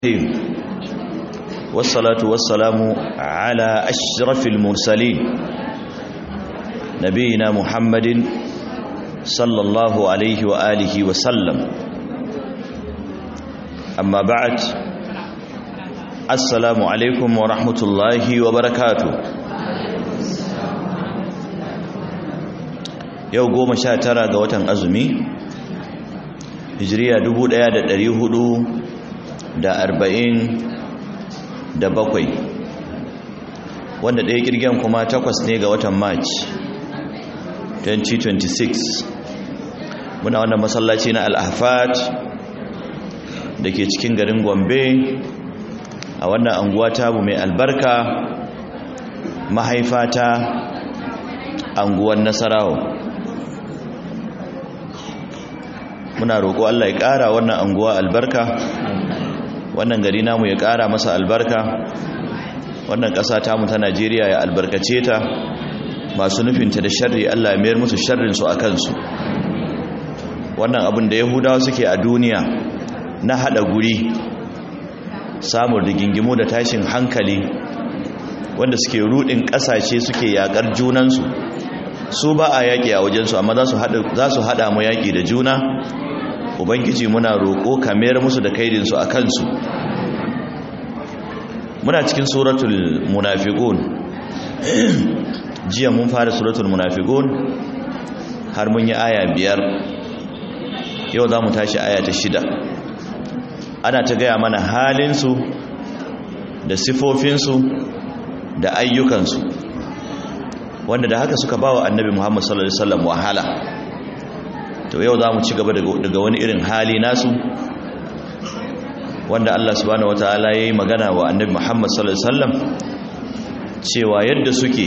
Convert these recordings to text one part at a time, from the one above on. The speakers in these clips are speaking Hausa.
الرحيم والصلاة والسلام على أشرف المرسلين نبينا محمد صلى الله عليه وآله وسلم أما بعد السلام عليكم ورحمة الله وبركاته yau goma sha tara ga watan azumi hijiriya dubu ɗaya da ɗari hudu da arba'in da bakwai wanda ɗaya ƙirgen kuma takwas ne ga watan march 2026 muna wannan masallaci na al'afat da ke cikin garin gombe a wannan anguwa tabu mai albarka mahaifata anguwan nasarawa muna roƙo Allah ya ƙara wannan anguwa albarka wannan gari namu ya ƙara masa albarka wannan ƙasa tamu ta Najeriya ya albarkace ta masu nufinta da sharri Allah ya mayar musu sharrin su akan su wannan abin da Yahudawa suke a duniya na hada guri samun rigingimu da tashin hankali wanda suke rudin ƙasashe suke yakar junansu su ba a yaƙi a wajensu amma za su haɗa mu yaƙi da juna ubangiji muna roƙo ka mayar musu da kaidinsu a kansu muna cikin suratul munafiqun jiya mun fara suratul munafiqun har mun yi aya biyar yau za mu tashi aya ta shida ana ta gaya mana halinsu da sifofinsu da ayyukansu wanda da haka suka ba wa annabi muhammad sallallahu alaihi wasallam wahala to yau za mu ci gaba daga wani irin hali nasu wanda Allah subhanahu wataala ya yi magana wa annabi Muhammad sallallahu alaihi wasallam cewa yadda suke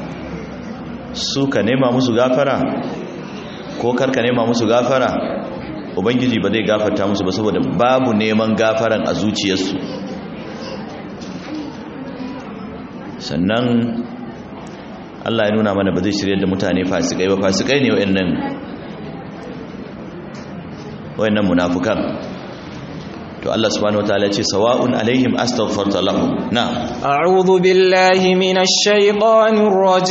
suka nema musu gafara ko karka nema musu gafara ubangiji ba zai gafarta musu ba saboda babu neman gafaran a zuciyarsu sannan Allah ya nuna mana ba zai shirye da mutane fasikai ba fasikai ne wa'annan wayannan munafukan to Allah subhanahu wataala ce sawa'un alaihim astaghfarta lahum na a'udhu billahi minash shaitanir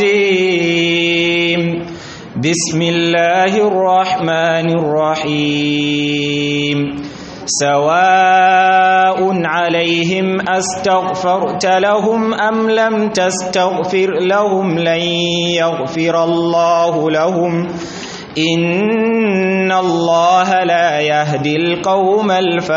rajim bismillahir rahmanir rahim سواء عليهم أستغفرت لهم أم لم تستغفر لهم لن يغفر الله لهم إن الله لا يهدي القوم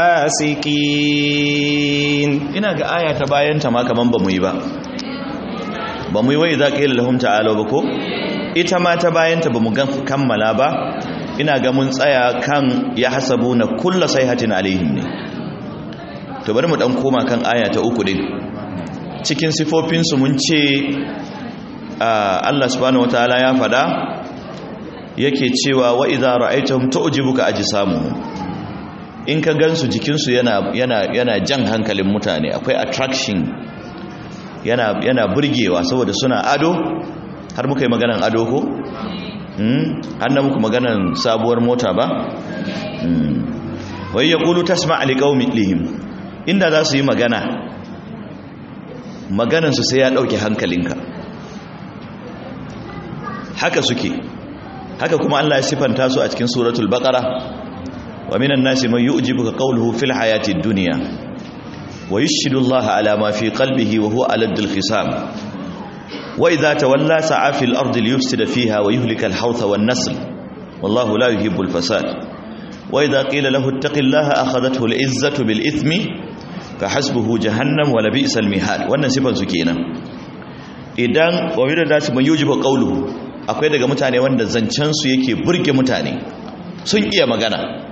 الفاسقين ina ga aya ta bayan ta ma kaman bamu yi ba bamu yi wai za ka yi lahum ta'ala ba ko ita ma ta bayan ta bamu kammala ba ina ga mun tsaya kan ya hasabuna kulla sayhatin alaihim ne to bari mu dan koma kan aya ta uku din cikin sifofin su mun ce Allah subhanahu wataala ya fada yake cewa wa idza ra'aytahum tu'jibuka ajsamuhum in ka gansu jikinsu yana yana yana jan hankalin mutane akwai attraction yana yana burgewa saboda suna ado har muka yi maganan ado ko hmm har na muku maganan sabuwar mota ba hmm wai yaqulu tasma' liqaumihim inda za su yi magana maganan su sai ya dauke hankalinka haka suke haka kuma Allah ya sifanta su a cikin suratul baqara wa minan nasi man yu'jibuka qawluhu fil hayatid dunya wa yashhadu Allah ala ma fi qalbihi wa huwa aladul khisam wa idha tawalla sa'a fil ardi liyufsida fiha wa yuhlika al hawtha wan nasl wallahu la yuhibbul fasad wa idha qila lahu ittaqillaha akhadathu al izzatu bil ithmi fahasbuhu jahannam wa labisal mihad wannan sifan su kenan idan wa minan nasi man yu'jibuka qawluhu akwai daga mutane wanda zancensu yake burge mutane sun iya magana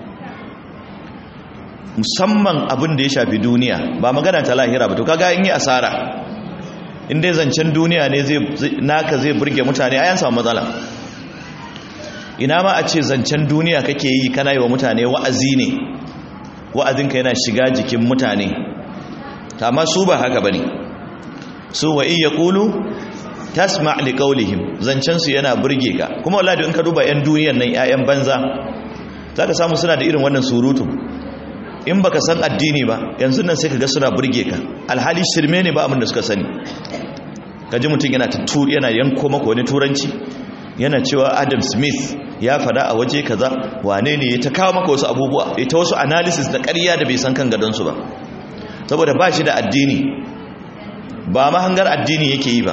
musamman abin da ya shafi duniya ba magana ta lahira ba to kaga in yi asara in dai zancen duniya ne zai naka zai burge mutane ayan samu matsala ina ma a ce zancen duniya kake yi kana yi wa mutane wa'azi ne wa'azinka yana shiga jikin mutane amma su ba haka bane su wa iya kulu tasma li qawlihim zancen su yana burge ka kuma wallahi in ka duba yan duniyar nan ƴaƴan banza zaka samu suna da irin wannan surutu in baka san addini ba yanzu nan sai ka ga suna burge ka alhali shirme ne ba abin da suka sani kaji mutum yana tattu yana yanko maka wani turanci yana cewa Adam Smith ya fada a waje kaza wane ne ya ta kawo maka wasu abubuwa ya ta wasu analysis da ƙarya da bai san kan gadonsu ba saboda ba shi da addini ba mahangar addini yake yi ba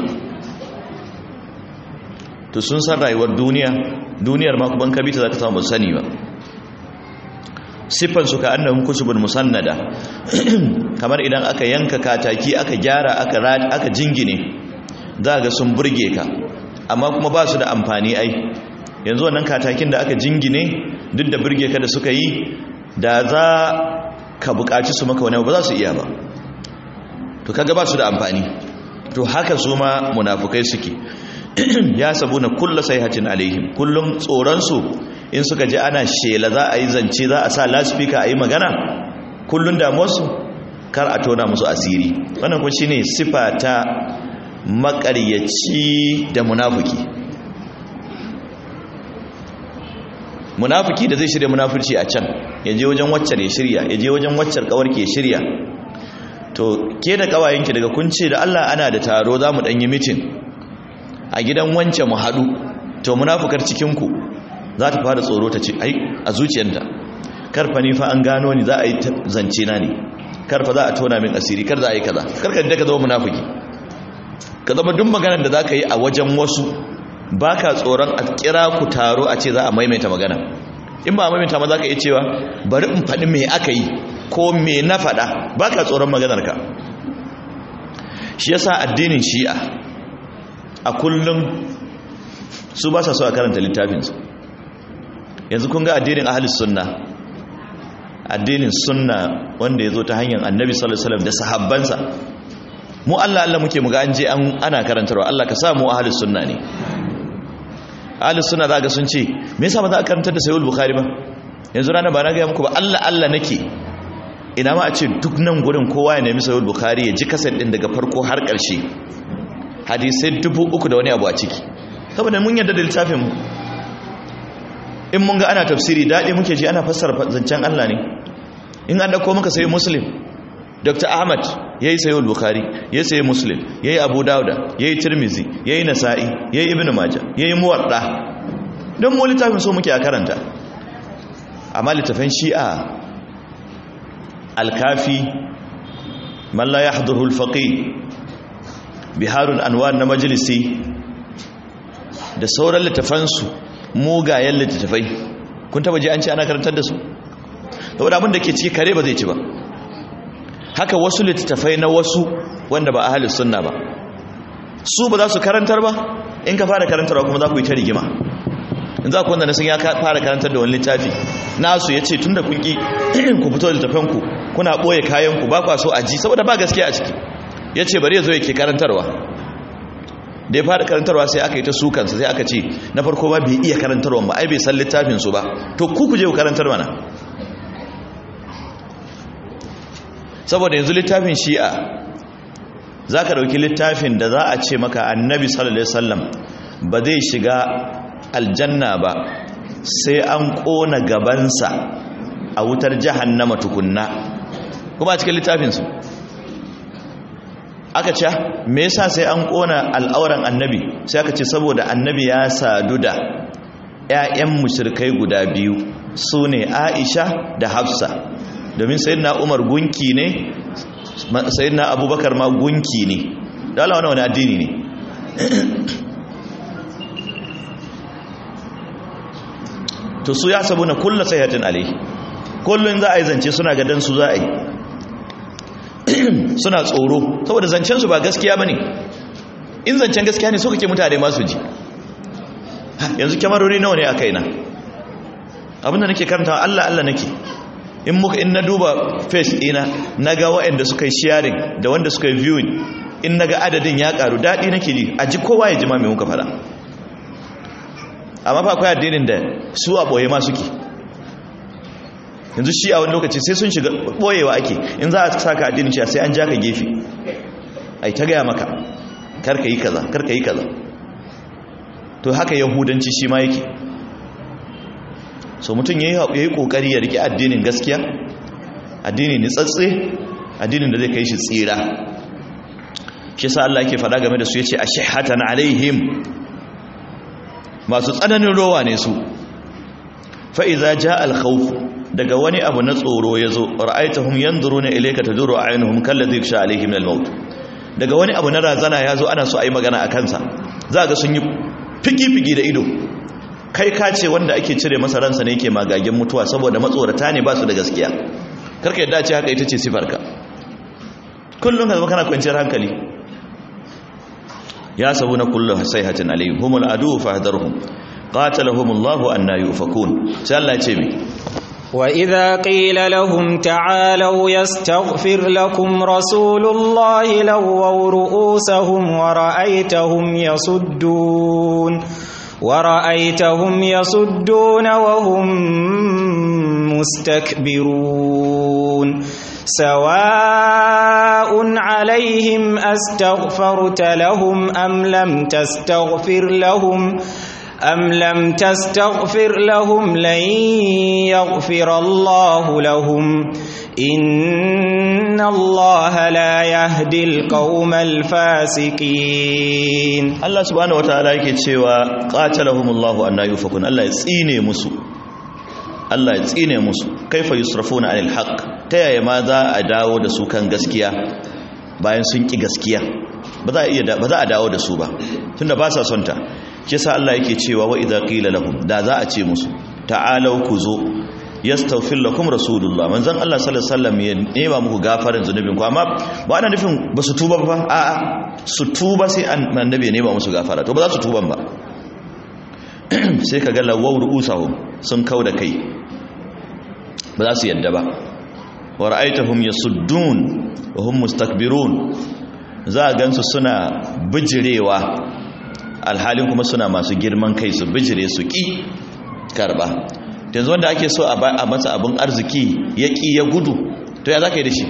to sun san rayuwar duniya duniyar ma kuma kabita za ka samu sani ba siffansu ka annahum kusubun musannada kamar idan aka yanka kataki aka gyara aka aka jingine za ga sun burge ka amma kuma ba su da amfani ai yanzu wannan katakin da aka jingine duk da burge ka da suka yi da za ka buƙaci su maka wani ba za su iya ba to kaga ba su da amfani to haka su ma munafukai suke ya sabu na kulla sayhatin alaihim kullum tsoronsu in suka ji ana shela za a yi zance za a sa laspika a yi magana kullum damuwarsu kar a tona musu asiri wannan kun shine sifa ta makaryaci da munafuki munafuki da zai shirya munafurci a can ya je wajen waccar ya shirya ya je wajen waccar kawarki ya shirya to ke da kawayenki daga kun ce da Allah ana da taro za mu ɗanyi mitin a gidan wance mu haɗu to munafukar cikinku za ta fara tsoro ta ce ai a zuciyarta karfa ni fa an gano ni za a yi zance na ne karfa za a tona min asiri kar za a yi kaza karka da ka zama munafuki ka zama duk maganar da za ka yi a wajen wasu ba ka tsoron a kira ku taro a ce za a maimaita magana in ba a maimaita ma za ka iya cewa bari in faɗi me aka yi ko me na faɗa ba ka tsoron maganarka shi yasa addinin shi'a a kullum su ba sa so a karanta littafinsu yanzu kun ga addinin ahalis sunna addinin sunna wanda ya zo ta hanyar annabi sallallahu alaihi wasallam da sahabbansa mu Allah Allah muke muga an je ana karantarwa Allah ka sa mu ahalis sunna ne ahalis sunna za ga sun ce me yasa ba za a karantar da sayyid bukhari ba yanzu rana ba na ga muku ba Allah Allah nake ina ma a ce duk nan gurin kowa ya nemi sayyid bukhari ya ji kasar din daga farko har ƙarshe hadisai dubu uku da wani abu a ciki saboda mun yadda da littafin mu in mun ga ana tafsiri daɗi muke ji ana fassara zancen Allah ne in an dauko muka sayi muslim dr ahmad ya yi sayi bukhari ya sayi muslim ya yi abu dauda ya yi tirmizi ya yi nasa'i ya yi ibn maja ya yi muwarɗa don mu littafin so muke a karanta amma littafin shi'a alkafi malla ya hadurul faƙi biharun anwar na majalisi da sauran littafansu mugayen littattafai kun taba ji an ce ana karantar da su saboda abin da ke ciki kare ba zai ci ba haka wasu littattafai na wasu wanda ba ahalus sunna ba su ba za su karantar ba in ka fara karantarwa kuma za ku yi ta rigima in za ku wanda na sun ya fara karantar da wani littafi nasu ya ce tun da kun ki ku fito da littafanku kuna ɓoye kayanku ba kwa so a ji saboda ba gaskiya a ciki ya ce bari ya zo yake karantarwa da ya fara karantarwa sai aka yi ta sukansa sai aka ce na farko ba bai iya karantarwa ba ai bai san littafinsu ba to ku ku je ku karantar mana saboda yanzu littafin shi'a za ka ɗauki littafin da za a ce maka annabi sallallahu alaihi wasallam ba zai shiga aljanna ba sai an ƙona gabansa a wutar jahannama tukunna kuma a cikin littafinsu aka ce me yasa sai an kona al'auran annabi sai aka ce saboda annabi ya sadu da ƴaƴan mushrikai guda biyu sune Aisha da Hafsa domin sayyidina Umar gunki ne sayyidina Abubakar ma gunki ne da Allah wani addini ne to su ya sabuna kullu sayhatin alai kullun za a yi zance suna gadan su za a yi suna tsoro saboda zancensu ba gaskiya ba ne in zancen gaskiya ne so kake mutane masu ji yanzu kyamarori nawa ne a kaina abinda nake karanta Allah Allah nake in muka in na duba face ina na ga waɗanda suka yi sharing da wanda suka yi viewing in na ga adadin ya karu daɗi nake ji a ji kowa ya ji ma mai muka fara amma fa akwai addinin da su a ɓoye ma suke yanzu shi a wani lokaci sai sun shiga boyewa ake in za a saka addinin shi sai an ja ka gefe ai ta gaya maka karka yi kaza karka yi kaza to haka yahudanci shi ma yake so mutum ya yi kokari ya rike addinin gaskiya addini ni tsatse addinin da zai kai shi tsira shi sa Allah yake faɗa game da su yace ashihatan alaihim masu tsananin rowa ne su fa iza jaa al khawf daga wani abu na tsoro yazo ra'aitahum yanzuruna ilayka taduru a'yunuhum kalladhi yakhsha alaihim al maut daga wani abu na razana yazo ana so ayi magana a kansa za ga sun yi fiki-fiki da ido kai ka ce wanda ake cire masa ransa ne yake magagen mutuwa saboda matsorata ne ba su da gaskiya karka yadda ce haka ita ce sifarka kullum ka zama kana kwanciyar hankali ya sabu na kullum sayhatin alayhim humul adu fahdarhum qatalahum Allah anna yufakun sai Allah ya ce mi وإذا قيل لهم تعالوا يستغفر لكم رسول الله لووا رؤوسهم ورأيتهم يصدون ورأيتهم يصدون وهم مستكبرون سواء عليهم أستغفرت لهم أم لم تستغفر لهم أم لم تستغفر لهم لن يغفر الله لهم إن الله لا يهدي القوم الفاسقين Allah subhanahu wataala yake cewa qatalahumullahu anna yufakun Allah ya tsine musu Allah ya tsine musu kaifa yusrafuna anil haqq ta yaya ma za a dawo da su kan gaskiya bayan sun ki gaskiya ba za a iya ba za a dawo da su ba tunda ba sa son ta kisa Allah yake cewa wa idza qila lahum da za a ce musu ta'alau ku zo yastaghfir lakum rasulullah manzon Allah sallallahu alaihi wasallam ya nema muku gafarin zunubin ku amma ba ana nufin ba su tuba ba a'a su tuba sai annabi ya nema musu gafara to ba za su tuban ba sai ka ga lawau ru'usahum sun kauda kai ba za su yadda ba wa ra'aytahum yasuddun wa hum mustakbirun za a gansu suna bijirewa alhalin kuma suna masu girman kai su bijire su ki karba yanzu wanda ake so a masa abin arziki ya ki ya gudu to ya za ka yi da shi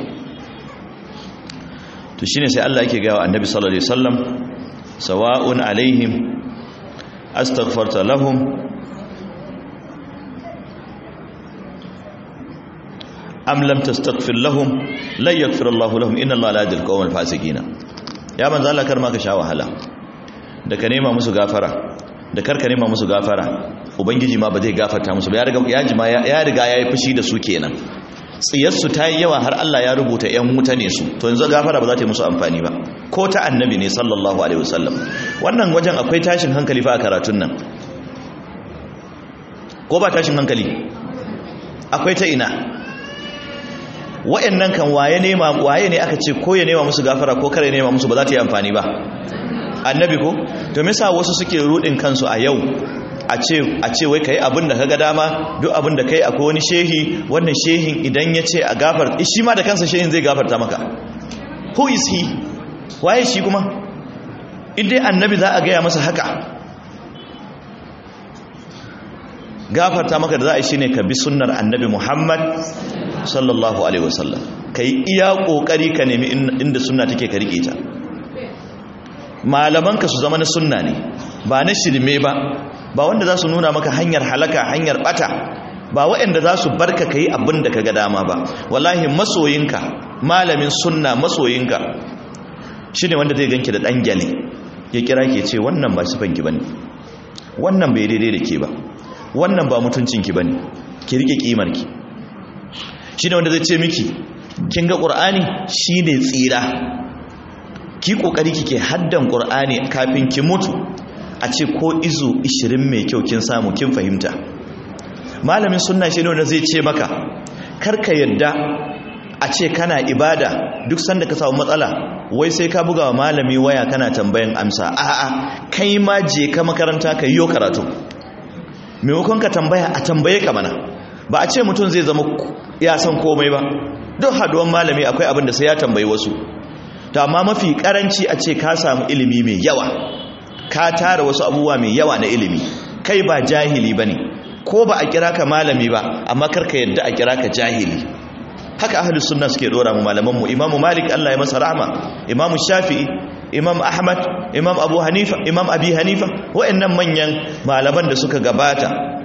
to shine sai Allah yake gawa annabi sallallahu alaihi wasallam sawa'un alaihim astaghfarta lahum am lam tastaghfir lahum lan yaghfir Allahu lahum inna Allaha la yahdi al-qawmal fasiqina ya manzo Allah kar ma ka sha wahala da ka nema musu gafara da kar ka nema musu gafara ubangiji ma ba zai gafarta musu ba ya riga ya jima ya riga yayi fushi da su kenan tsiyarsu ta yi yawa har Allah ya rubuta ‘yan wuta ne su to yanzu gafara ba za ta yi musu amfani ba ko ta annabi ne sallallahu alaihi wasallam wannan wajen akwai tashin hankali fa a karatun nan ko ba tashin hankali akwai ta ina wa'annan kan waye nema waye ne aka ce ko ya nema musu gafara ko kare nema musu ba za ta yi amfani ba annabi ko to me yasa wasu suke rudin kansu a yau a ce wai ka yi abin da ka ga dama duk abin da ka yi akwai wani shehi wannan shehin idan ya ce a gafar shi ma da kansa shehin zai gafarta maka who is he waye shi kuma idai annabi za a gaya masa haka gafarta maka da za a yi shi ne ka bi sunnar annabi muhammad sallallahu alaihi wasallam ka yi iya ƙoƙari ka nemi inda sunna take ka riƙe ta malamanka su zama na sunna ne ba na shirme ba ba wanda za su nuna maka hanyar halaka hanyar bata ba waɗanda za su barka ka yi abin da ka ga dama ba wallahi masoyinka malamin sunna masoyinka shi ne wanda zai ganki da ɗan gyale ya kira ke ce wannan ba sifanki ba ne wannan bai daidai da ke ba wannan ba mutuncinki ba ne ki riƙe ƙimarki shi ne wanda zai ce miki kin ga ƙur'ani shi ne tsira ki ƙoƙari kike haddan ƙur'ani kafin ki mutu a ce ko izu 20 mai kyau kin samu kin fahimta malamin sunna shi ne wanda zai ce maka karka yadda a ce kana ibada duk sanda ka samu matsala wai sai ka buga wa malami waya kana tambayan amsa a'a kai ma je ka makaranta ka yi karatu maimakon ka tambaya a tambaye ka mana ba a ce mutum zai zama ya san komai ba duk haduwan malami akwai abin da sai ya tambayi wasu to amma mafi karanci a ce ka samu ilimi mai yawa ka tara wasu abubuwa mai yawa na ilimi kai ba jahili ba ne ko ba a kira ka malami ba amma karka yadda a kira ka jahili haka ahalus sunna suke dora mu malaman mu imamu malik Allah ya masa rahma imamu shafi'i imam ahmad imam abu hanifa imam abi hanifa wa'annan manyan malaman da suka gabata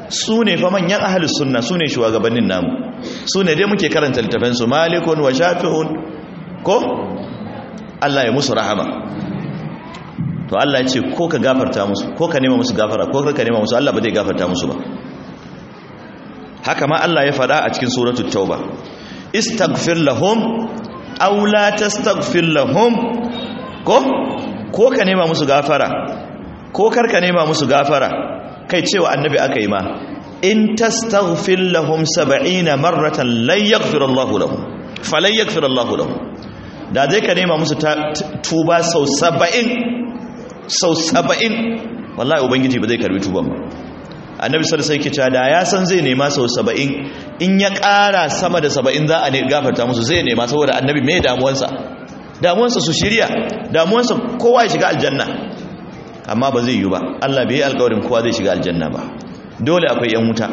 su ne fa manyan ahalus sunna su ne shugabannin namu su ne dai muke karanta littafansu malikun wa shafi'un ko Allah ya musu rahama to Allah ya ce ko ka gafarta musu ko ka nema musu gafara ko ka nema musu Allah ba zai gafarta musu ba haka ma Allah ya faɗa a cikin suratul tauba istaghfir lahum aw la tastaghfir lahum ko ko ka nema musu gafara ko kar ka nema musu gafara kai cewa annabi aka yi ma in tastaghfir lahum 70 marratan lan yaghfir Allah lahum falan yaghfir Allah lahum da zai ka nema musu tuba sau 70 sau 70 wallahi ubangiji ba zai karbi tuban ba annabi sallallahu alaihi wasallam da ya san zai nema sau 70 in ya ƙara sama da 70 za a ne gafarta musu zai nema saboda annabi me damuwansa damuwansa su shirya damuwansa kowa ya shiga aljanna amma ba zai yi ba Allah bai yi alƙawarin kowa zai shiga aljanna ba dole akwai yan wuta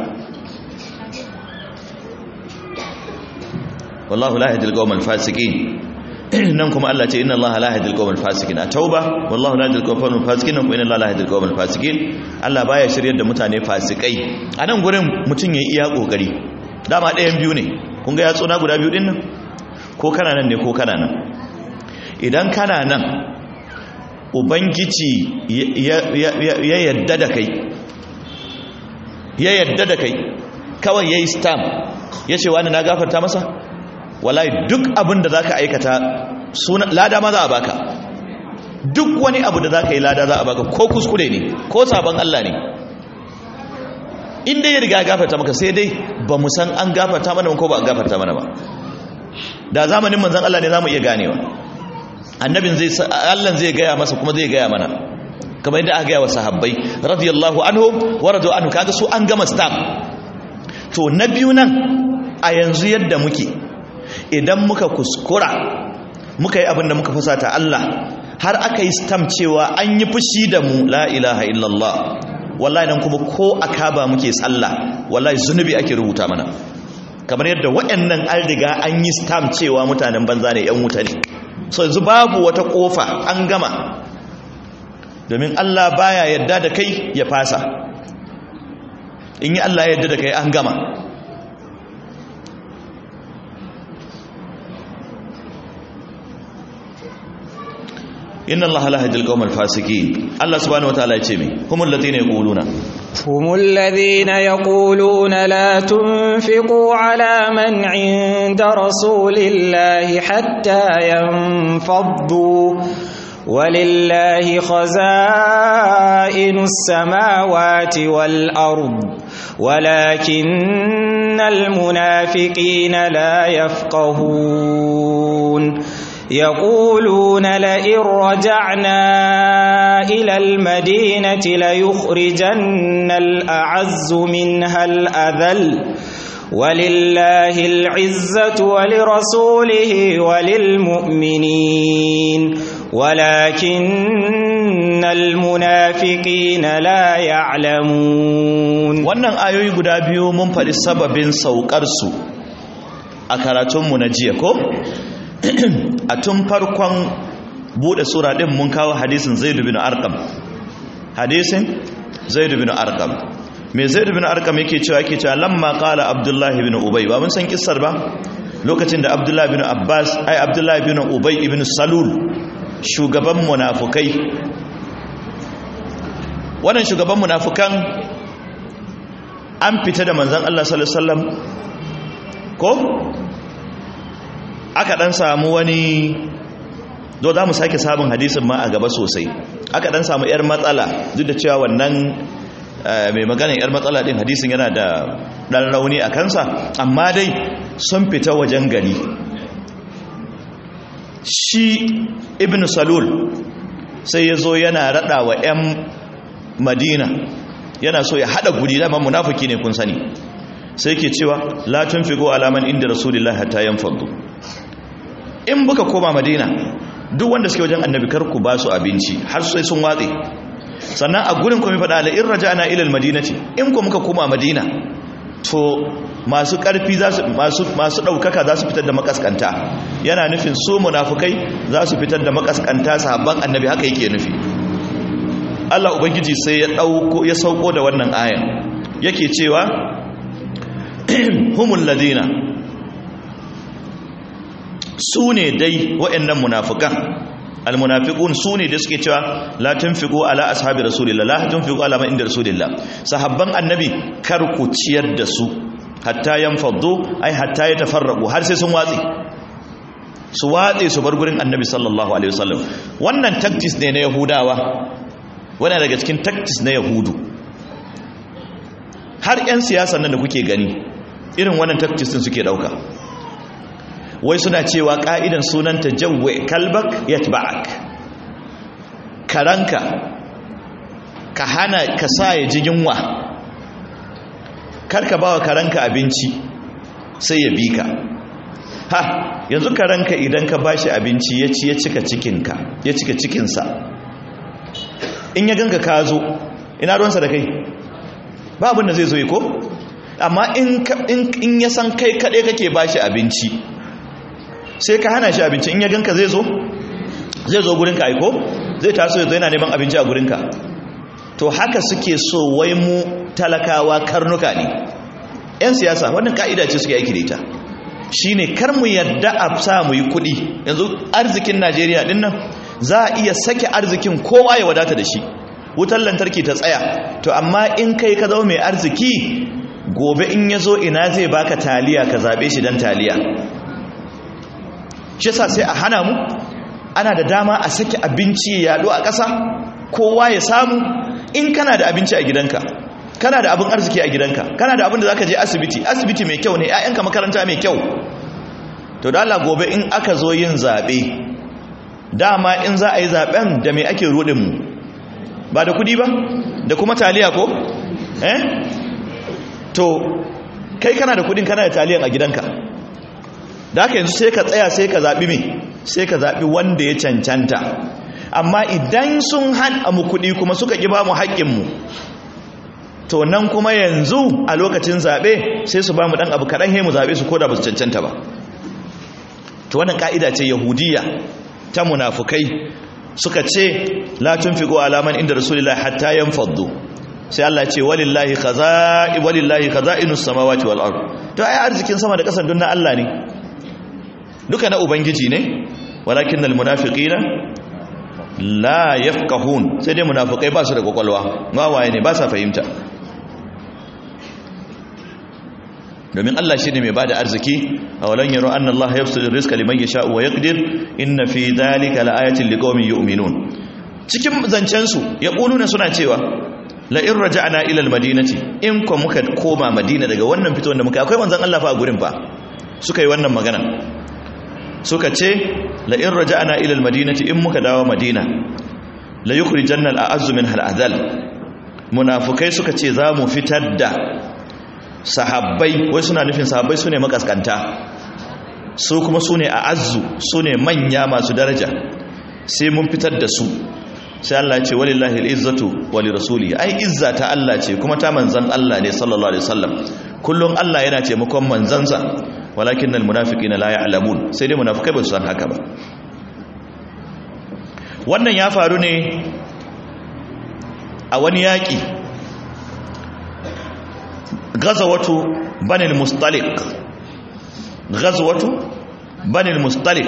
wallahu la yahdil qawmal fasiqin nan kuma Allah ce inna Allah la yahdil qawmal fasiqin a tauba wallahu la yahdil qawmal fasiqin kuma inna Allah la yahdil qawmal fasiqin Allah baya shiryar da mutane fasikai a nan gurin mutun yayi iya kokari dama ɗayan biyu ne kun ga yatsuna guda biyu din nan ko kana nan ne ko kana nan idan kana nan ubangiji ya yadda da kai ya yadda da kai kawai yayi stamp yace wani na gafarta masa wallahi duk abin da za ka aikata lada ma za a baka duk wani abu da za ka yi lada za a baka ko kuskure ne ko sabon Allah ne inda ya riga gafarta maka sai dai ba mu san an gafarta mana ko ba an gafarta mana ba da zamanin manzan Allah ne za mu iya ganewa annabin zai Allah zai gaya masa kuma zai gaya mana kamar yadda aka gaya wa sahabbai radiyallahu anhu wa radu anhu kaga su an gama stamp to na biyu nan a yanzu yadda muke idan muka kuskura muka yi abin da muka fusata Allah har aka yi stam cewa an yi fushi da mu la ilaha illallah wallahi nan kuma ko akaba muke sallah wallahi zunubi ake rubuta mana kamar yadda waɗannan an riga an yi stam cewa mutanen banza ne yan wuta ne so yanzu babu wata kofa an gama domin Allah baya yadda da kai ya fasa in yi Allah yadda da kai an gama inna allaha la yahdil qawmal fasiqin Allah subhanahu wataala ya ce me humul ladina yaquluna humul ladina yaquluna la tunfiqu ala man 'inda rasulillahi hatta yanfaddu ولله خزائن السماوات والأرض ولكن المنافقين لا يفقهون يقولون لئن رجعنا إلى المدينة ليخرجن الأعز منها الأذل ولله العزة ولرسوله وللمؤمنين ولكن المنافقين لا يعلمون wannan ayoyi guda biyu mun faɗi sababin saukar su a karatunmu na jiya ko a tun farkon bude sura din mun kawo hadisin zaid bin arqam hadisin zaid bin arqam me zaid bin arqam yake cewa yake cewa lamma qala abdullah ibn ubay ba mun san kissar ba lokacin da abdullah ibn abbas ai abdullah ibn ubay ibn salul shugaban munafukai wannan shugaban munafukan an fita da manzon Allah sallallahu alaihi wasallam ko aka dan samu wani zo za mu sake samun hadisin ma a gaba sosai aka dan samu yar matsala duk da cewa wannan mai maganin yar matsala din hadisin yana da dan rauni a kansa amma dai sun fita wajen gari shi ibn salul sai ya zo yana rada wa 'yan madina yana so ya hada guri dama munafiki ne kun sani sai ke cewa la tunfiqu alaman inda rasulullahi hatta yanfadu in buka koma madina duk wanda suke wajen annabi kar ku ba su abinci har sai sun watse sannan a gurin kuma faɗa la in raja'na ila almadinati in ku muka koma madina to masu ƙarfi masu masu ɗaukaka za su fitar da makaskanta yana nufin su munafukai za su fitar da makaskanta sahabban annabi haka yake nufi Allah ubangiji sai ya ɗauko ya sauko da wannan ayan yake cewa humul ladina su ne dai waɗannan munafikan almunafiqun su ne da suke cewa la tunfiqu ala ashabi rasulillah la tunfiqu ala man inda rasulillah sahabban annabi kar ku ciyar da su hatta yanfaddu ai hatta yatafarraqu har sai sun watsi su watse su bar gurin annabi sallallahu alaihi wasallam wannan tactics ne na yahudawa wannan daga cikin tactics na yahudu har yan siyasa nan da kuke gani irin wannan tactics din suke dauka wai suna cewa ka'idan sunanta jawwe kalbak yatba'ak karanka ka hana ka sa ya ji yunwa karka bawa karanka abinci sai ya bi ka ha yanzu karanka idan ka bashi abinci ya ci ya cika cikinka ya cika cikinsa in ya ganka ka zo ina ruwansa da kai ba abin da zai zo yi ko amma in ya san kai kaɗai kake bashi abinci sai ka hana shi abinci in ya ganka zai zo zai zo gurinka aiko zai taso ya zo yana neman abinci a gurinka to haka suke so wai mu talakawa karnuka ne 'yan siyasa wannan ka'ida ce suke aiki da ita shine kar mu yadda a sa mu yi kuɗi yanzu arzikin najeriya din nan za a iya sake arzikin kowa ya wadata da shi wutar lantarki ta tsaya to amma in kai ka zama mai arziki gobe in ya zo ina zai baka taliya ka zaɓe shi don taliya shi sa sai a hana mu ana da dama a sake abinci ya yaɗo a ƙasa kowa ya samu in kana da abinci a gidanka kana da abin arziki a gidanka kana da abin da zaka je asibiti asibiti mai kyau ne ƴaƴanka makaranta mai kyau to da Allah gobe in aka zo yin zabe dama in za a yi zaben da me ake rudin mu ba da kudi ba da kuma taliya ko eh to kai kana da kudin kana da taliyan a gidanka da haka yanzu sai ka tsaya sai ka zabi me sai ka zabi wanda ya cancanta amma idan sun hana mu kudi kuma suka ki ba mu haƙƙin mu to nan kuma yanzu a lokacin zaɓe sai su ba mu ɗan abu kaɗan he mu zaɓe su koda ba su cancanta ba to wannan ƙa'ida ce yahudiya ta munafukai suka ce la tunfiqu alaman inda rasulullahi hatta yanfaddu sai Allah ce walillahi khaza'i walillahi khaza'inus samawati wal ard to ai arzikin sama da ƙasa na Allah ne duka na ubangiji ne walakinnal munafiqina la yafqahun sai dai munafikai ba su da kwakwalwa wawaye ne ba sa fahimta domin Allah shi ne mai ba da arziki a walon yaro an Allah ya fi rizka liman ya sha'u wa ya ƙidir inna fi dalika la'ayatin liƙomin yi uminun cikin zancensu ya ƙununa suna cewa la'in raja ana ilal madinati in kwa muka koma madina daga wannan fito da muka akwai manzan Allah fa a gurin fa suka yi wannan magana suka ce la'in raja ana ilal madinati in muka dawo madina la yukuri jannal a azumin hal'adal munafukai suka ce za mu fitar da sahabbai wai suna nufin sahabbai su ne makaskanta su kuma su ne a azu su ne manya masu daraja sai mun fitar da su sai Allah ya ce walillahi al'izzatu wali rasuli ai izza ta Allah ce kuma ta manzan Allah ne sallallahu alaihi wasallam kullum Allah yana taimakon manzansa walakin almunafiqina la ya'lamun sai dai munafikai ba su san haka ba wannan ya faru ne a wani yaƙi gazawatu banil mustalik gazawatu banil mustalik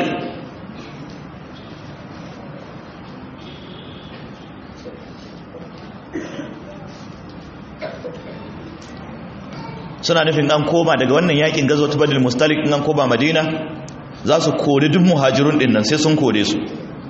suna nufin an koma daga wannan yakin gazawatu banil mustalik in an koma madina za su kori duk muhajirun din nan sai sun kore su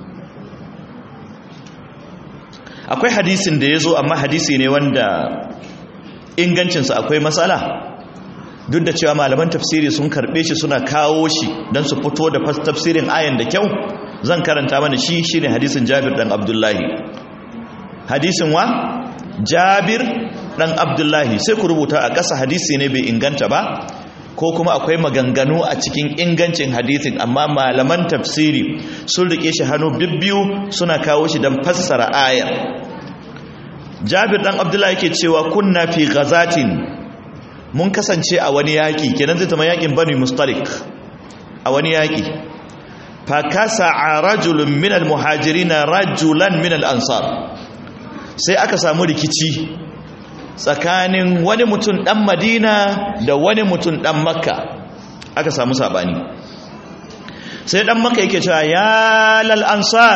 akwai hadisin da ya zo amma hadisi ne wanda ingancinsa akwai matsala duk da cewa malaman tafsiri sun karbe shi suna kawo shi don su fito da tafsirin ayan da kyau zan karanta mana shi shine hadisin jabir dan abdullahi hadisin wa jabir dan abdullahi sai ku rubuta a ƙasa hadisi ne bai inganta ba ko kuma akwai maganganu a cikin ingancin hadisin amma malaman tafsiri sun rike shi hannu bibbiyu suna kawo shi don fassara ayar jabir dan abdullahi yake cewa kunna fi ghazatin mun kasance a wani yaki kenan zai tama yakin bani mustalik a wani yaki fa kasa'a rajulun min almuhajirin rajulan min al-ansar sai aka samu rikici tsakanin wani mutum dan madina da wani mutum dan makka aka samu sabani sai dan makka yake cewa ya lal ansar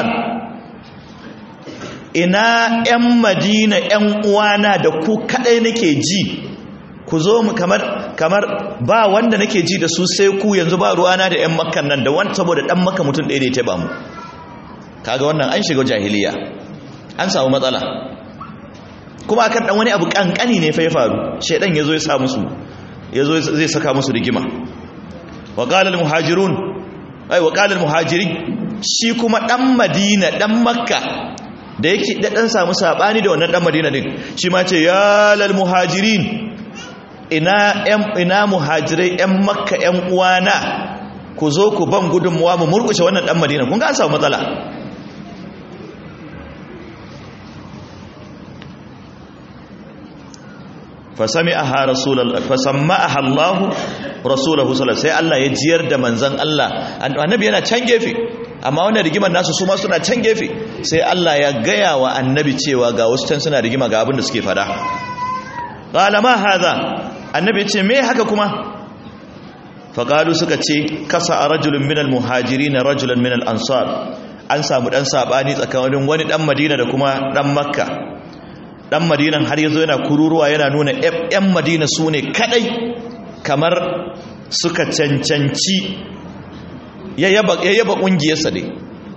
ina yan madina yan uwana da ku kadai nake ji ku zo mu kamar kamar ba wanda nake ji da su sai ku yanzu ba ruwana da yan makkan nan da wani saboda dan makka mutum ɗaya da ya taba mu kaga wannan an shiga jahiliya an samu matsala kuma akan dan wani abu kankani ne fa ya faru shedan yazo ya sa musu yazo zai saka musu rigima wa qala al muhajirun ai wa qala al muhajirin shi kuma dan madina dan makka da yake da dan samu sabani da wannan dan madina din shi ma ce ya lal muhajirin ina yan ina muhajirai yan makka yan uwana ku zo ku ban gudunmuwa mu murkushe wannan dan madina kun ga an samu matsala fasami'aha rasulullah fasammaha Allah rasuluhu sallallahu sai Allah ya jiyar da manzon Allah annabi yana can gefe amma wannan rigimar nasu su ma suna can gefe sai Allah ya gaya wa annabi cewa ga wasu can suna rigima ga abin da suke fada qala ma hadha annabi ya ce me haka kuma faqalu suka ce kasa rajulun minal muhajirin rajulan minal ansar an samu dan sabani tsakanin wani dan Madina da kuma dan Makka dan madinan har yazo yana kururuwa yana nuna yan madina su ne kadai kamar suka cancanci ya yaba kungiyarsa dai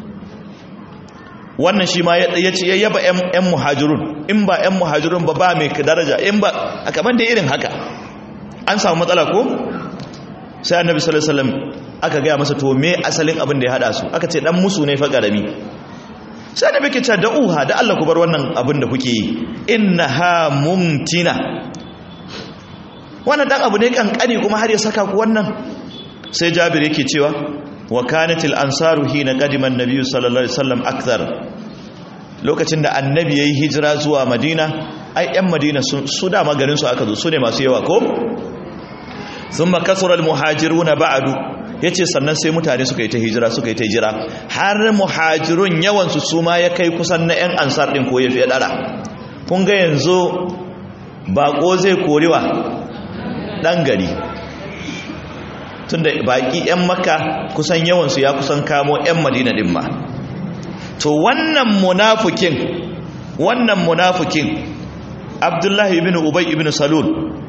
wannan shi ma ya ce ya yaba yan muhajirun in ba yan muhajirun ba ba mai daraja in ba a kamar da irin haka an samu matsala ko sai annabi sallallahu alaihi wasallam aka gaya masa to me asalin abin da ya hada su aka ce dan musu ne fa garami sai da muke ta da'uha da Allah ku bar wannan abin da kuke yi innaha mumtina wannan dan abu ne kankani kuma har ya saka ku wannan sai Jabir yake cewa wa kanatil ansaru hina qadima an-nabiy sallallahu alaihi wasallam akthar lokacin da annabi yayi hijira zuwa Madina ai yan Madina su da magarin su aka zo su ne masu yawa ko thumma kasura al-muhajiruna ba'du ya ce sannan sai mutane suka yi ta hijira suka yi ta hijira har muhajirun yawansu su ma ya kai kusan na 'yan ansar ɗin ko ya fiye ɗara kun ga yanzu baƙo zai korewa ɗan gari tun da baƙi 'yan maka kusan yawansu ya kusan kamo 'yan madina ɗin ma to wannan munafukin wannan munafukin abdullahi ibn ubay ibn salul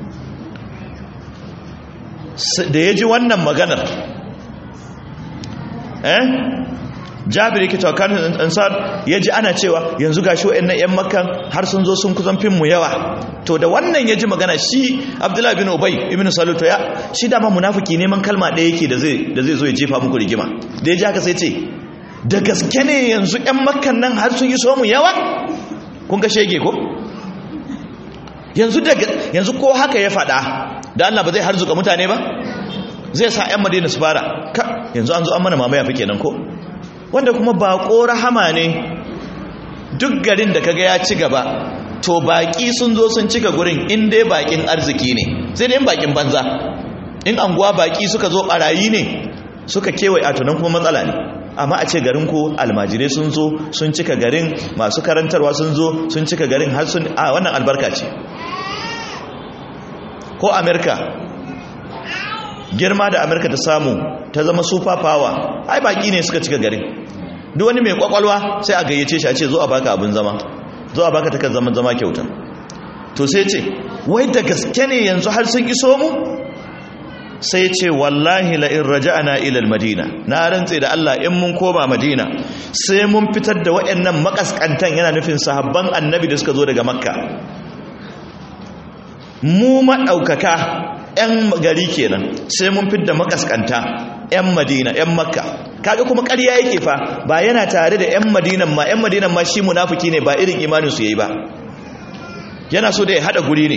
da ya ji wannan maganar eh jabir yake cewa kan ansar yaji ana cewa yanzu gashi wayannan yan makkan har sun zo sun kusan fin mu yawa to da wannan yaji magana shi abdullahi bin ubay ibn salul to ya shi da ma munafiki neman kalma ɗaya yake da zai da zai zo ya jefa muku rigima da yaji haka sai ce da gaske ne yanzu yan makkan nan har sun yi so mu yawa kun ga shege ko yanzu da yanzu ko haka ya faɗa da Allah ba zai harzuka mutane ba zai sa 'yan madina su fara ka yanzu an zo an mana mamaya fi kenan ko wanda kuma baƙo rahama ne duk garin da kaga ya ci gaba to baƙi sun zo sun cika gurin in dai baƙin arziki ne sai dai baƙin banza in anguwa baƙi suka zo ɓarayi ne suka kewaye a tunan kuma matsala ne amma a ce garin ku almajirai sun zo sun cika garin masu karantarwa sun zo sun cika garin har sun a wannan albarka ce ko amerika girma da amerika ta samu ta zama super power ai baki ne suka cika garin duk wani mai kwakwalwa sai a gayyace shi a ce zo a baka abin zama zo a baka takan zama zama kyauta to sai ce wai da gaske ne yanzu har sun iso mu sai ce wallahi la in raja'na ila al-madina na rantse da Allah in mun koma madina sai mun fitar da waɗannan makaskantan yana nufin sahabban annabi da suka zo daga makka mu maɗaukaka 'yan gari kenan sai mun fidda makaskanta 'yan madina 'yan makka kaga kuma ƙarya yake fa ba yana tare da 'yan madinan ma 'yan madinan ma shi munafiki ne ba irin imanin su yayi ba yana so da ya hada guri ne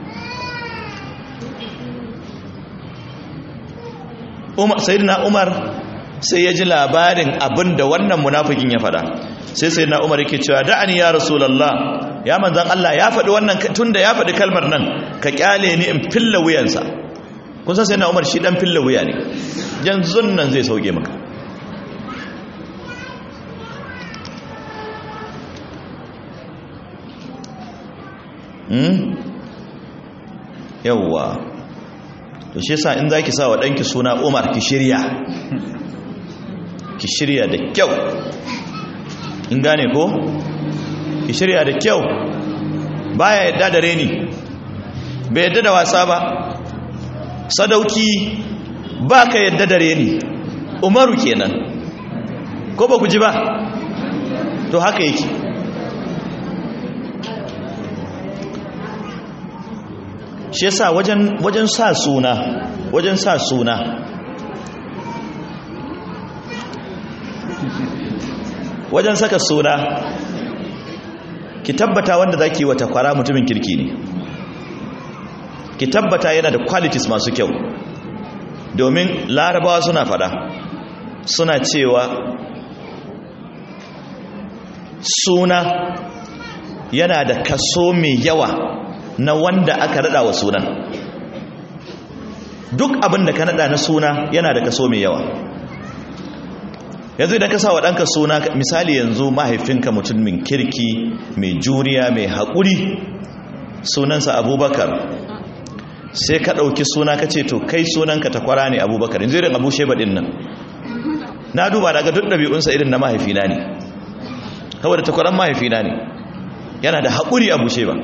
Umar sayyidina Umar sai ya ji labarin abin da wannan munafikin ya faɗa sai sayyidina Umar yake cewa da'ani ya rasulullah ya manzan Allah ya faɗi wannan tunda ya faɗi kalmar nan ka kyale ni in filla wuyansa kun san sayyidina Umar shi dan filla wuya ne yanzu nan zai sauke maka yawwa to shi yasa in zaki sa wa danki suna Umar ki shirya ki shirya da kyau in gane ko ki shirya da kyau baya yadda da reni bai yadda da wasa ba sadauki baka yadda da reni Umaru kenan ko ba ku ji ba to haka yake shi yasa wajen wajen sa suna wajen sa suna wajen saka suna ki tabbata wanda zaki wa takwara mutumin kirki ne ki tabbata yana da qualities masu kyau domin larabawa suna fada suna cewa suna yana da kaso mai yawa na wanda aka rada wa sunan duk abin da ka nada na suna yana da kaso mai yawa yanzu idan ka sa wa ɗanka suna misali yanzu mahaifinka mutumin kirki mai juriya mai haƙuri sunansa abubakar sai ka ɗauki suna ka ce to kai sunanka ta kwara ne abubakar yanzu irin abu sheba ɗin nan na duba daga duk ɗabi'unsa irin na mahaifina ne saboda takwaran mahaifina ne yana da haƙuri abu sheba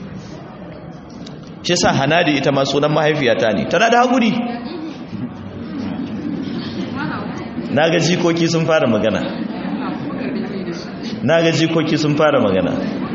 shi sa hanadi ita ma sunan mahaifiyata ne tana da haƙuri na ga jikoki sun fara magana na ga jikoki sun fara magana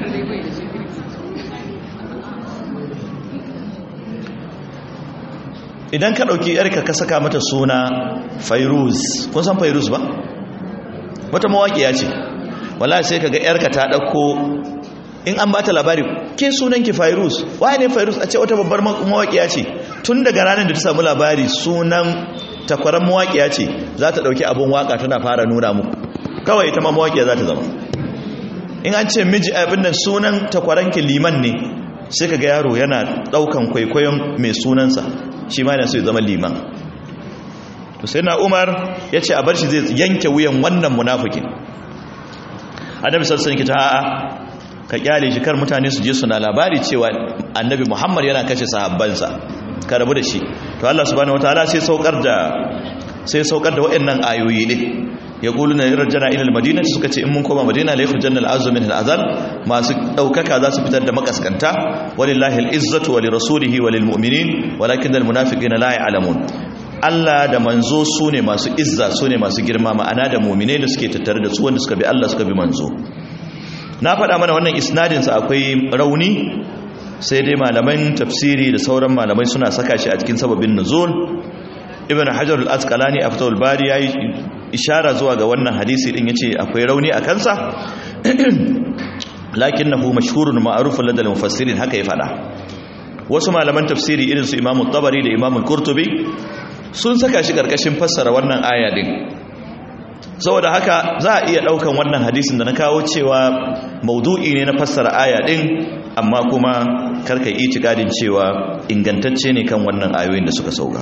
idan ka ɗauki yarka ka saka mata suna fairuz kun san fairuz ba wata mawaƙiya ce wala sai ka ga yarka ta ɗauko in an bata labari ke sunanki fairuz waye ne fairuz a ce wata babbar mawaƙiya ce tun daga ranar da ta samu labari sunan takwaran mawaƙiya ce za ta ɗauki abin waƙa tana fara nuna muku kawai ita ma mawaƙiya za ta zama in an ce miji abin da sunan takwaranki liman ne sai ka ga yaro yana ɗaukan kwaikwayon mai sunansa shi ma yana so ya zama liman to sai na umar ya ce a bar shi zai yanke wuyan wannan munafikin annabi sassan ki ta a'a ka kyale shi kar mutane su je suna labari cewa annabi muhammad yana kashe sahabbansa ka rabu da shi to Allah subhanahu wataala sai saukar da sai saukar da waɗannan ayoyi ne ya qulu na yarjana ila almadina suka ce in mun koma madina la yakhrujanna al'azzu min al'azal masu daukaka za su fitar da makaskanta walillahi al'izzatu wa lirasulihi wa lilmu'minin walakin almunafiqina la ya'lamun Allah da manzo su ne masu izza su ne masu girma ma'ana da mu'minai da suke tattare da su wanda suka bi Allah suka bi manzo na faɗa mana wannan isnadinsa akwai rauni sai dai malaman tafsiri da sauran malamai suna saka shi a cikin sababin nuzul ibn hajar al-asqalani a fatawul bari yayi ishara zuwa ga wannan hadisi din yace akwai rauni a kansa lakinnahu mashhurun ma'rufun ladal mufassirin haka ya fada wasu malaman tafsiri irin su imamu tabari da imamu qurtubi sun saka shi karkashin fassara wannan aya din saboda haka za a iya daukan wannan hadisin da na kawo cewa maudu'i ne na fassara aya din amma kuma karka yi itikadin cewa ingantacce ne kan wannan ayoyin da suka sauka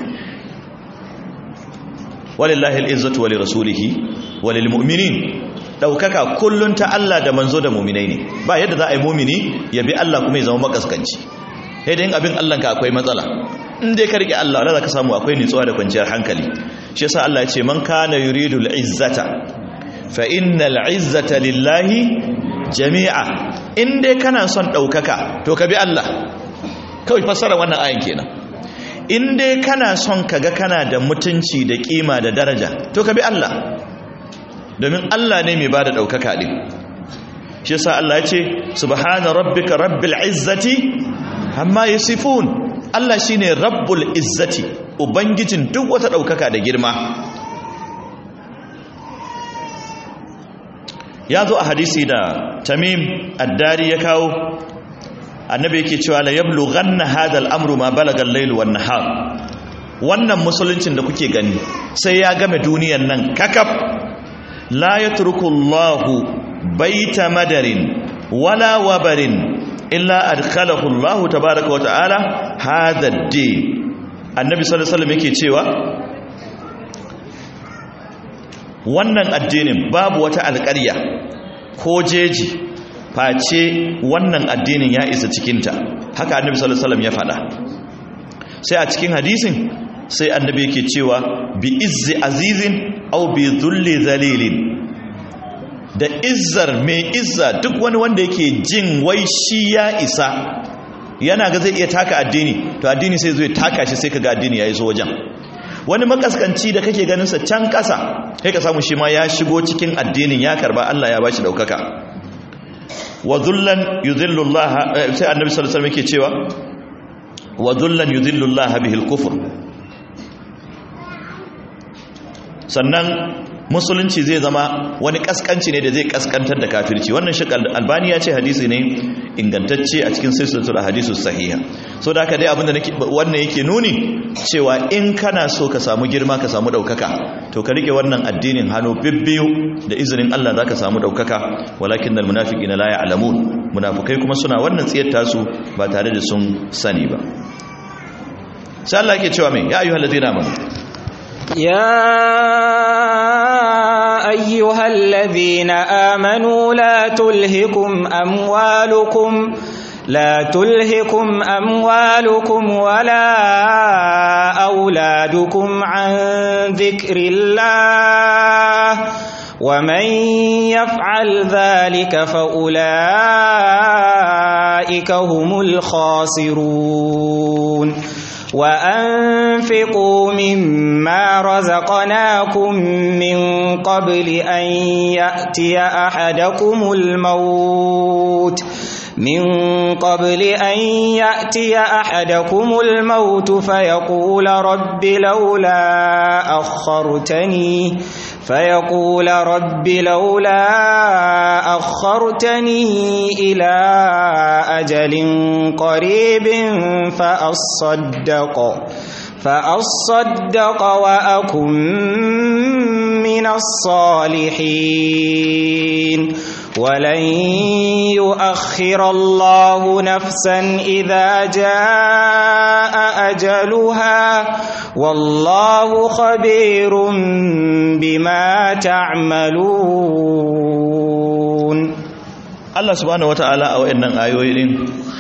walillahi al'izzatu wa lirasulihi wa lilmu'minin daukaka kullun ta Allah da manzo da mu'minai ne ba yadda za a yi mu'mini ya bi Allah kuma ya zama makaskanci sai dai abin Allah ka akwai matsala in dai ka rike Allah Allah ka samu akwai nutsuwa da kwanciyar hankali shi yasa Allah ya ce man kana yuridu al'izzata fa innal izzata lillahi jami'a in dai kana son daukaka to ka bi Allah kawai fassara wannan ayin kenan in dai kana son kaga kana da mutunci da kima da daraja to ka bi Allah domin Allah ne mai bada daukaka din shi yasa Allah ya ce subhana rabbika rabbil izzati amma yasifun Allah shine rabbul izzati ubangijin duk wata daukaka da girma ya zo a hadisi da tamim addari ya kawo annabi yake cewa la yablughanna hadha al-amru ma balaga al-layl wan nahar wannan musuluncin da kuke gani sai ya game duniyan nan kakaf la yatruku Allahu baita madarin wala wabarin illa adkhalahu Allahu tabaaraka wa ta'ala hadha ad-din annabi sallallahu alaihi wasallam yake cewa wannan addinin babu wata alƙarya ko jeji face wannan addinin ya isa cikinta haka annabi sallallahu alaihi wasallam ya faɗa sai a cikin hadisin sai annabi yake cewa bi izzi azizin au bi dhulli zalilin da izzar mai izza duk wani wanda yake jin wai shi ya isa yana ga zai iya taka addini to addini sai zai taka shi sai kaga addini ya iso wajen wani makaskanci da kake ganin sa can kasa kai ka samu shi ma ya shigo cikin addinin ya karba Allah ya bashi daukaka wa dhullan yudhillu Allah sai annabi sallallahu alaihi wasallam yake cewa wa dhullan yudhillu Allah bihi al-kufr sannan musulunci zai zama wani kaskanci ne da zai kaskantar da kafirci wannan shi albani ya ce hadisi ne ingantacce a cikin silsilatul hadisus sahiha so da haka dai abinda nake wannan yake nuni cewa in kana so ka samu girma ka samu daukaka to ka rike wannan addinin hannu bibbiyu da izinin Allah zaka samu daukaka walakin al munafiqina la ya'lamun munafikai kuma suna wannan tsiyar tasu ba tare da sun sani ba sai Allah yake cewa me ya ayyuhallazina amanu يا أيها الذين آمنوا لا تلهكم أموالكم لا تلهكم أموالكم ولا أولادكم عن ذكر الله ومن يفعل ذلك فأولئك هم الخاسرون وأنفقوا مما رزقناكم من قبل أن يأتي أحدكم الموت من قبل أن يأتي أحدكم الموت فيقول رب لولا أخرتني فيقول رب لولا أخرتني إلى أجل قريب فأصدق فأصدق وأكن من الصالحين ولن يؤخر الله نفسا إذا جاء أجلها والله خبير بما تعملون Allah subhanahu wata'ala a wayannan ayoyi din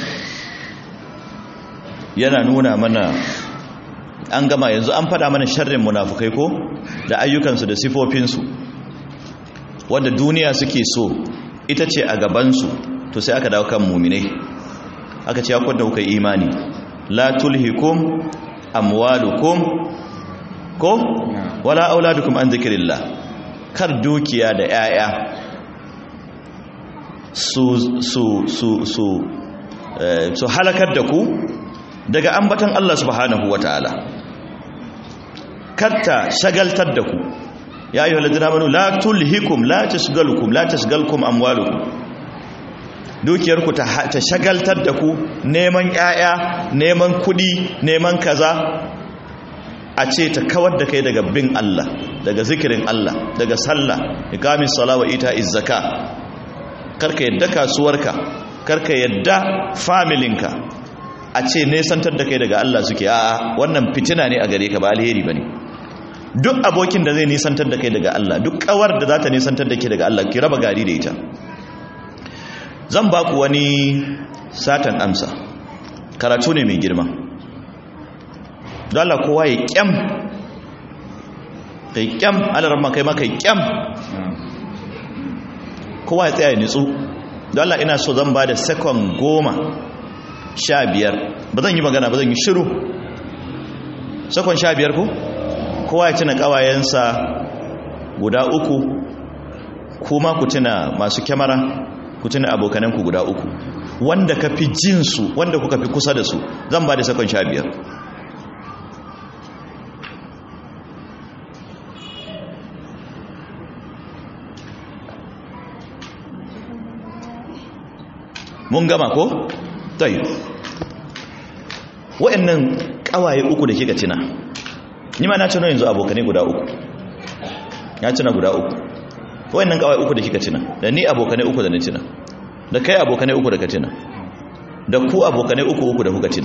yana nuna mana an gama yanzu an fada mana sharrin munafukai ko da ayyukansu da sifofinsu wanda duniya suke so ita ce a gabansu to sai aka dawo kan muminai aka ce akwai da kuka imani la tulhikum amwalukum ko wala auladukum an zikrillah kar dukiya da yaya su su su su su halakar da ku daga ambatan Allah subhanahu wataala karta shagaltar da ku ya ayyuhal ladina amanu la tulhikum la tashgalukum la tashgalkum amwalukum dukiyarku ta ta shagaltar da ku neman yaya neman kudi neman kaza a ce ta kawar da kai daga bin Allah daga zikirin Allah daga sallah iqamis sala wa ita'iz zaka karka yadda kasuwarka karka yadda familinka a ce nesantar da kai daga Allah suke a'a wannan fitina ne a gare ka ba alheri bane duk abokin da zai nisantar da kai daga Allah duk kawar da za ta nisantar da ke daga Allah ki raba gari da ita zan ba ku wani satan amsa karatu ne mai girma don Allah kowa ya kyam kai kyam alarma kai ma kai kyam kowa ya tsaya ya nitsu don Allah ina so zan ba da sekon goma sha biyar ba zan yi magana ba zan yi shiru sekon sha biyar ku kowa ya tuna kawayensa guda uku kuma ku tuna masu kyamara ku tuna abokananku guda uku wanda ka fi jinsu wanda kuka fi kusa da su zan ba da sekon sha biyar mun gama ko? tayi wa'annan kawaye uku da kika tuna ni ma na tuna yanzu abokanai guda uku ya tuna guda uku wa'annan kawaye uku da kika tuna da ni abokanai uku da na tuna da kai abokanai uku da ka tuna da ku abokanai uku uku da kuka tuna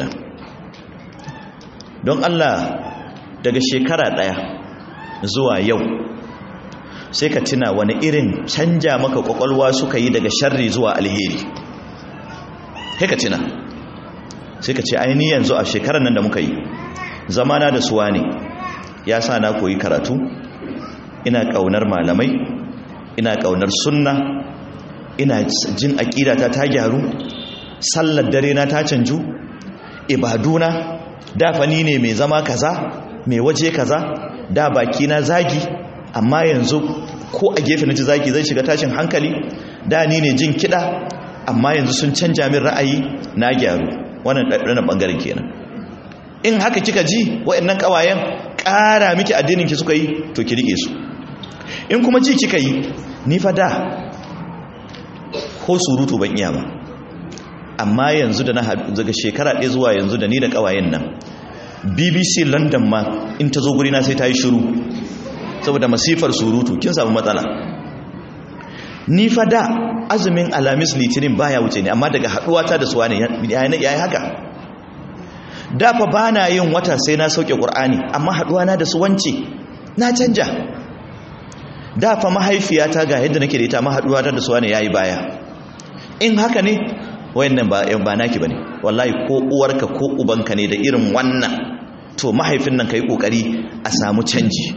don Allah daga shekara daya zuwa yau sai ka tuna wani irin canja maka kwakwalwa suka yi daga sharri zuwa alheri sai ka tuna sai ka ce aini yanzu a shekarar nan da muka yi zamana da suwa ne ya sa na koyi karatu ina ƙaunar malamai ina ƙaunar sunna ina jin aƙidata ta gyaru sallar dare na ta canju ibaduna da fani ne mai zama kaza mai waje kaza da baki na zagi amma yanzu ko a gefe na ji zagi zai shiga tashin hankali da ni ne jin kiɗa amma yanzu sun canja min ra'ayi na gyaru wannan ɗaɗɗanar ɓangaren kenan in haka kika ji waɗannan ƙawayen ƙara miki addininki suka yi to ki riƙe su in kuma ji kika yi ni fa da ko surutu ban iya ba amma yanzu da na daga shekara ɗaya zuwa yanzu da ni da ƙawayen nan bbc london ma in ta zo gurina sai ta yi shiru saboda masifar surutu kin samu matsala ni fa da azumin alamis litinin baya wuce ne amma daga haɗuwata da suwa ne ya yi haka da fa ba na yin wata sai na sauke ƙur'ani amma haɗuwana da su wance na canja da fa mahaifiyata ga yadda nake da ita ma haɗuwata da suwa ne ya yi baya in haka ne wayannan ba ba naki bane wallahi ko uwarka ko ubanka ne da irin wannan to mahaifin nan kai kokari a samu canji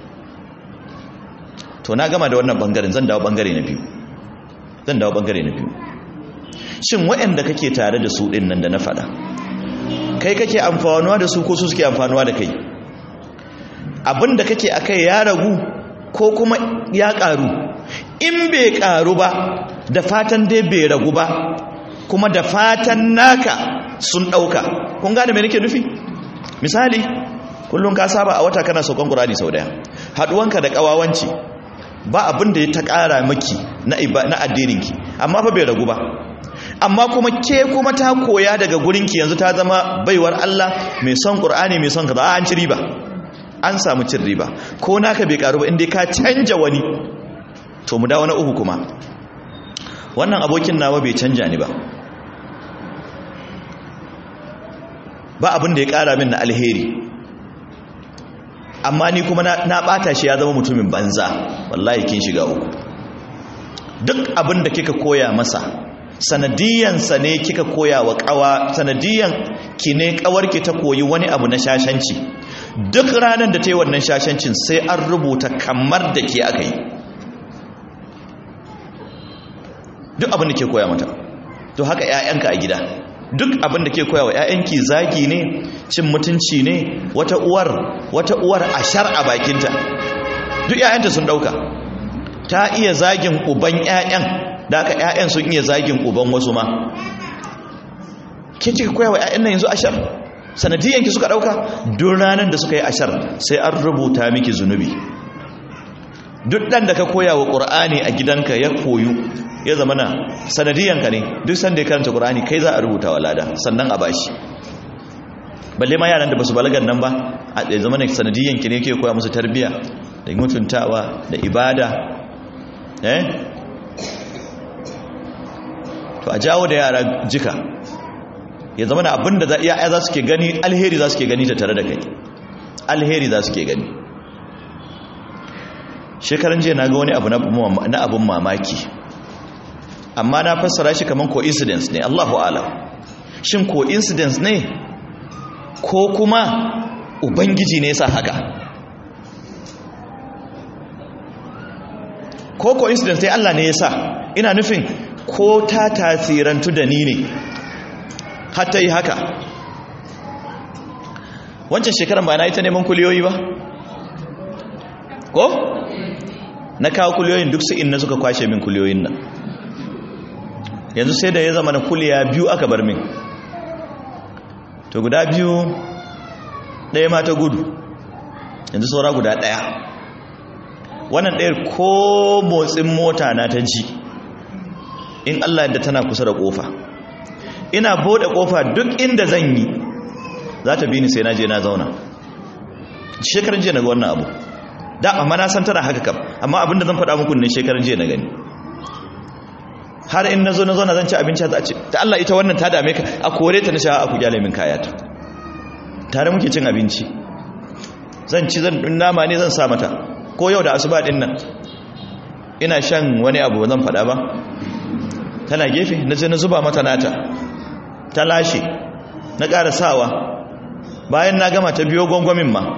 to na gama da wannan bangaren zan dawo bangare na biyu zan dawo bangare na biyu shin wayanda kake tare da su din nan da na faɗa kai kake amfanuwa da su ko su suke amfanuwa da kai abinda kake akai ya ragu ko kuma ya karu in bai karu ba da fatan dai bai ragu ba kuma da fatan naka sun ɗauka kun gane mai nake nufi misali kullum ka saba a wata kana saukan ƙurani sau daya haɗuwanka da ƙawawanci ba abin da ya ta ƙara maki na addininki amma fa bai ragu ba amma kuma ke kuma ta koya daga gurinki yanzu ta zama baiwar Allah mai son ƙur'ani mai son kaza an ci riba an samu cin riba ko naka bai karu ba inda ka canja wani to mu dawo na uku kuma wannan abokin nawa bai canja ni ba ba abin da ya kara min na alheri amma ni kuma na bata shi ya zama mutumin banza wallahi kin shiga uku duk abin da kika koya masa sanadiyansa ne kika koya wa kawa sanadiyan ki ne kawarki ta koyi wani abu na shashanci duk ranar da ta yi wannan shashancin sai an rubuta kamar da ke aka yi duk abin da ke koya mata to haka 'ya'yanka a gida duk abin da ke koya wa 'ya'yanki zagi ne cin mutunci ne wata uwar wata uwar ashar a bakinta duk 'ya'yanta sun dauka ta iya zagin uban 'ya'yan da aka 'ya'yan sun iya zagin uban wasu ma ke kika koya wa 'ya'yan nan yanzu ashar sanadiyanki suka dauka duk ranar da suka yi ashar sai an rubuta miki zunubi duk dan da ka koya wa qur'ani a gidanka ya koyu ya zama na sanadiyanka ne duk sanda ya karanta qur'ani kai za a rubuta wa lada sannan a bashi balle ma yaran da basu balagan nan ba a ya zama ne sanadiyanki ne ke koya musu tarbiya da mutuntawa da ibada eh to a jawo da yara jika ya zama na abinda za iya za su ke gani alheri za su ke gani ta tare da kai alheri za su ke gani shekaran jiya na ga wani abu na abun mamaki amma na fassara shi kaman coincidence ne Allahu ala shin coincidence ne ko kuma ubangiji ne yasa haka ko coincidence ne Allah ne yasa ina nufin ko ta tasirantu da ni ne hatta yi haka wancan shekaran ba na yi ta neman kuliyoyi ba ko na kawo kuliyoyin duk su na suka kwashe min kuliyoyin nan yanzu sai da ya zama na kuliya biyu aka bar min to guda biyu ɗaya ma ta gudu yanzu saura guda ɗaya wannan ɗayar ko motsin mota na ta ji in Allah yadda tana kusa da ƙofa ina bude ƙofa duk inda zan yi za ta bi ni sai na je na zauna shekaran jiya na ga wannan abu da amma na san tana haka kam amma abinda zan faɗa muku ne shekaran jiya na gani har in nazo nazo na zan ci abinci za a ce ta Allah ita wannan ta dame ka a kore ta na sha a ku gyale min kayata tare muke cin abinci zan ci zan dun nama ne zan sa mata ko yau da asuba din nan ina shan wani abu zan faɗa ba tana gefe na je na zuba mata nata ta lashe na ƙara sawa bayan na gama ta biyo gwangwamin ma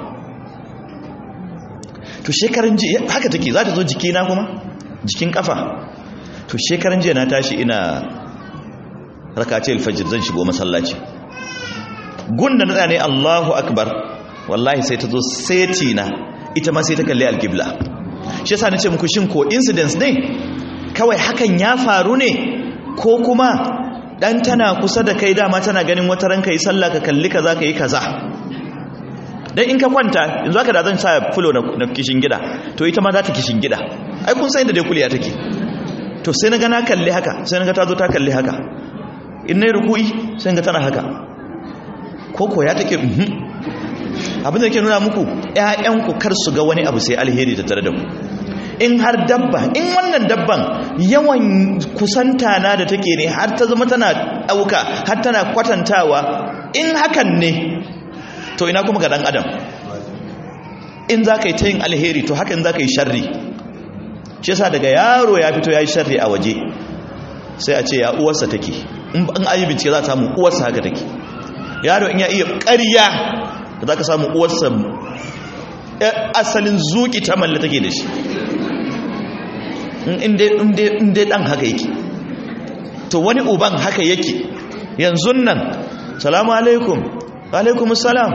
to shekaran jiya haka take za ta zo jikina kuma jikin kafa to shekaran jiya na tashi ina rakace alfajir zan shigo masallaci gunda na ne Allahu akbar wallahi sai ta zo seti na ita ma sai ta kalli alqibla shi yasa nace muku shin ko incidents ne kawai hakan ya faru ne ko kuma dan tana kusa da kai dama tana ganin wata ranka yi sallah ka kalli kaza ka yi kaza dan in ka kwanta yanzu haka da zan sa fulo na kishin gida to ita ma za ta kishin gida ai kun san inda dai kuliya take to sai na ga na kalli haka sai na ga ta zo ta kalli haka in nayi ruku'i sai ga tana haka koko ya take abin da ke nuna muku ƴaƴanku kar su ga wani abu sai alheri ta tare da ku in har dabba in wannan dabban yawan kusanta na da take ne har ta zama tana ɗauka har tana kwatantawa in hakan ne to ina kuma ga ɗan adam in za ka yi ta yin alheri to hakan za ka yi sharri shi yasa daga yaro ya fito ya yi sharri a waje sai a ce ya uwarsa take in ayi bincike za ta samu uwarsa haka take yaro in ya iya ƙarya da za ka samu uwarsa asalin zuki ta malla take da shi inda ɗan haka yake to wani uban haka yake yanzu nan salamu alaikum alaikum salam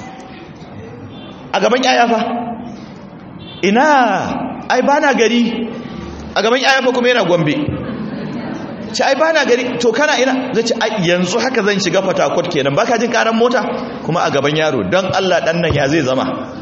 a gaban yaya fa ina ai ba na gari a gaban yaya fa kuma yana gombe ci ai ba na gari to kana ina zai ci yanzu haka zan shiga fatakot kenan baka jin karan mota kuma a gaban yaro don allah dan nan ya zai zama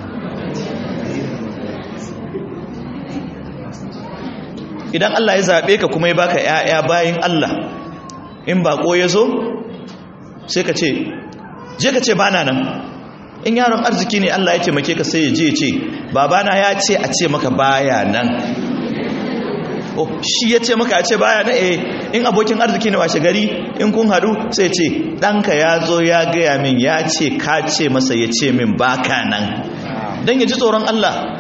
idan allah ya zaɓe ka kuma ya baka ya'ya bayan allah in bako ya zo sai ka ce je ka ce bana nan in yaron arziki ne allah ya taimake ka sai ya je ce babana ya ce a ce maka baya nan oh shi ya ce maka a ce baya na eh in abokin arziki ne washe gari in kun hadu sai ce ɗanka ya zo ya gaya min ya ce ka ce masa ya ce min baka nan don ya ji tsoron Allah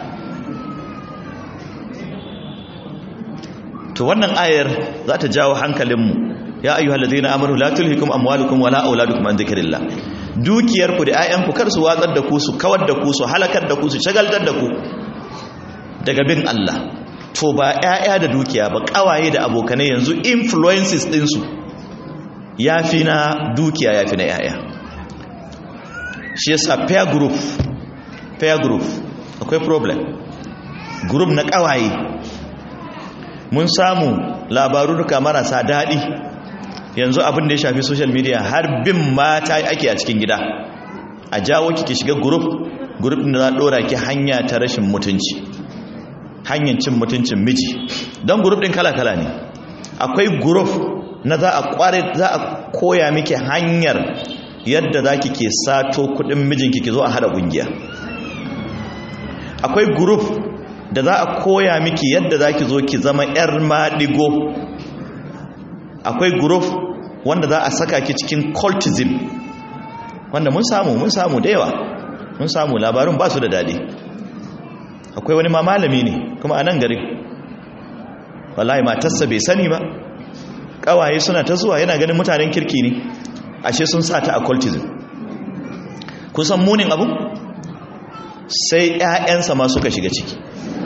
to wannan ayar za ta jawo hankalinmu ya ayyuhal ladina amanu la tulhikum amwalukum wala auladukum an dhikrillah dukiyarku da 'ya'yanku kar su watsar da ku su kawar da ku su halakar da ku su shagaltar da ku daga bin Allah to ba 'ya'ya da dukiya ba kawaye da abokanai yanzu influences ɗinsu ya fi na dukiya ya fi na 'ya'ya shi yasa pair group pair group akwai problem group na kawaye mun samu labaru duka marasa daɗi yanzu abin da ya shafi social media har bin mata ake a cikin gida a jawo ki shiga group group da za ɗora ki hanya ta rashin mutunci hanyar cin mutuncin miji don group din kala-kala ne akwai group na za a kware za a koya miki hanyar yadda za ki ke sato kudin mijinki ki zo a hada kungiya akwai group da za a koya miki yadda za ki zo ki zama 'yar maɗigo akwai group wanda za a saka ki cikin cultism wanda mun samu mun samu da yawa mun samu labarin ba su da daɗi akwai wani ma malami ne kuma a nan gari wallahi matarsa bai sani ba kawaye suna ta zuwa yana ganin mutanen kirki ne ashe sun sa ta occultism kusan munin abu sai ƴaƴansa ma suka shiga ciki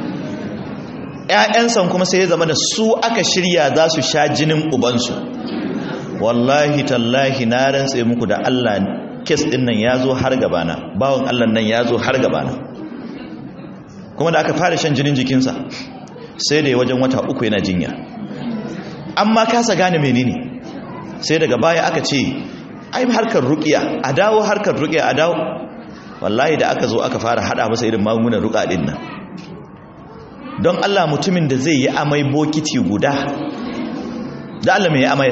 ƴaƴansa kuma sai ya zama da su aka shirya za su sha jinin ubansu wallahi tallahi na rantse muku da Allah kes din nan ya zo har gabana bawon Allah nan ya zo har gabana kuma da aka fara shan jinin jikinsa sai da ya wajen wata uku yana jinya amma kasa gane menene sai daga baya aka ce ai harkar ruqiya a dawo harkar ruqiya a dawo wallahi da aka zo aka fara hada masa irin magungunan ruqa din nan don Allah mutumin da zai yi amai bokiti guda da Allah mai amai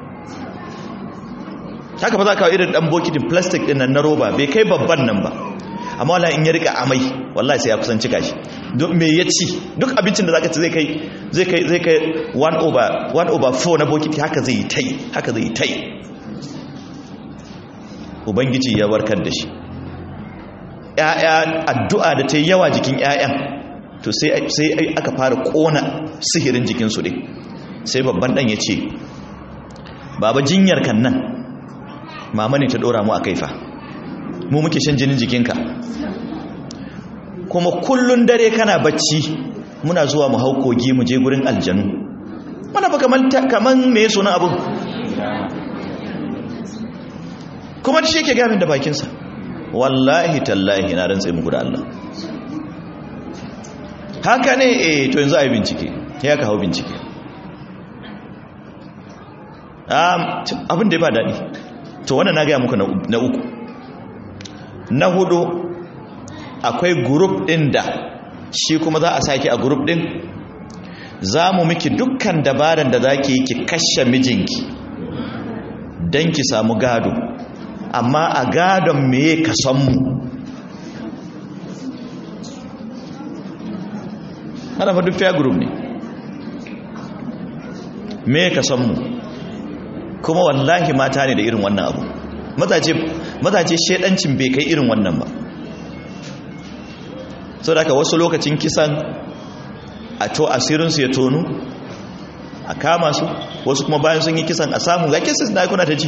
haka ba za ka irin dan bokitin plastic din nan na roba bai kai babban nan ba amma wala in ya rika amai wallahi sai ya kusan cika shi duk me ya ci duk abincin da zaka ci zai kai zai kai zai kai 1 over 1 over 4 na bokiti haka zai tai haka zai tai ubangiji ya warkar da shi ƴaƴa addu'a da ta yawa jikin ƴaƴan to sai sai aka fara kona sihirin jikin su din sai babban dan ya ce baba jinyar kan nan mama ne ta dora mu a kaifa mu muke shan jinin jikinka kuma kullun dare kana bacci muna zuwa mu hau kogi mu je gurin aljanu mana ba kaman me sunan abun kuma shi yake gamin da bakinsa wallahi tallahi na rantsa muku da Allah haka ne eh to yanzu a yi bincike ya ka hau bincike abin da ya ba daɗi to wannan na gaya muku na uku na hudu akwai gurup ɗin da shi kuma za a sake a gurup ɗin za mu miki dukkan dabaran da za ki yi ki kashe mijinki don ki samu gado amma a gadon meye ka san mu hana fa duk fair group ne me ka san mu kuma wallahi mata ne da irin wannan abu mazaje mazaje shedancin bai kai irin wannan ba saboda haka wasu lokacin kisan a to asirin su ya tonu a kama su wasu kuma bayan sun yi kisan a samu ga kisan na kuna ta ji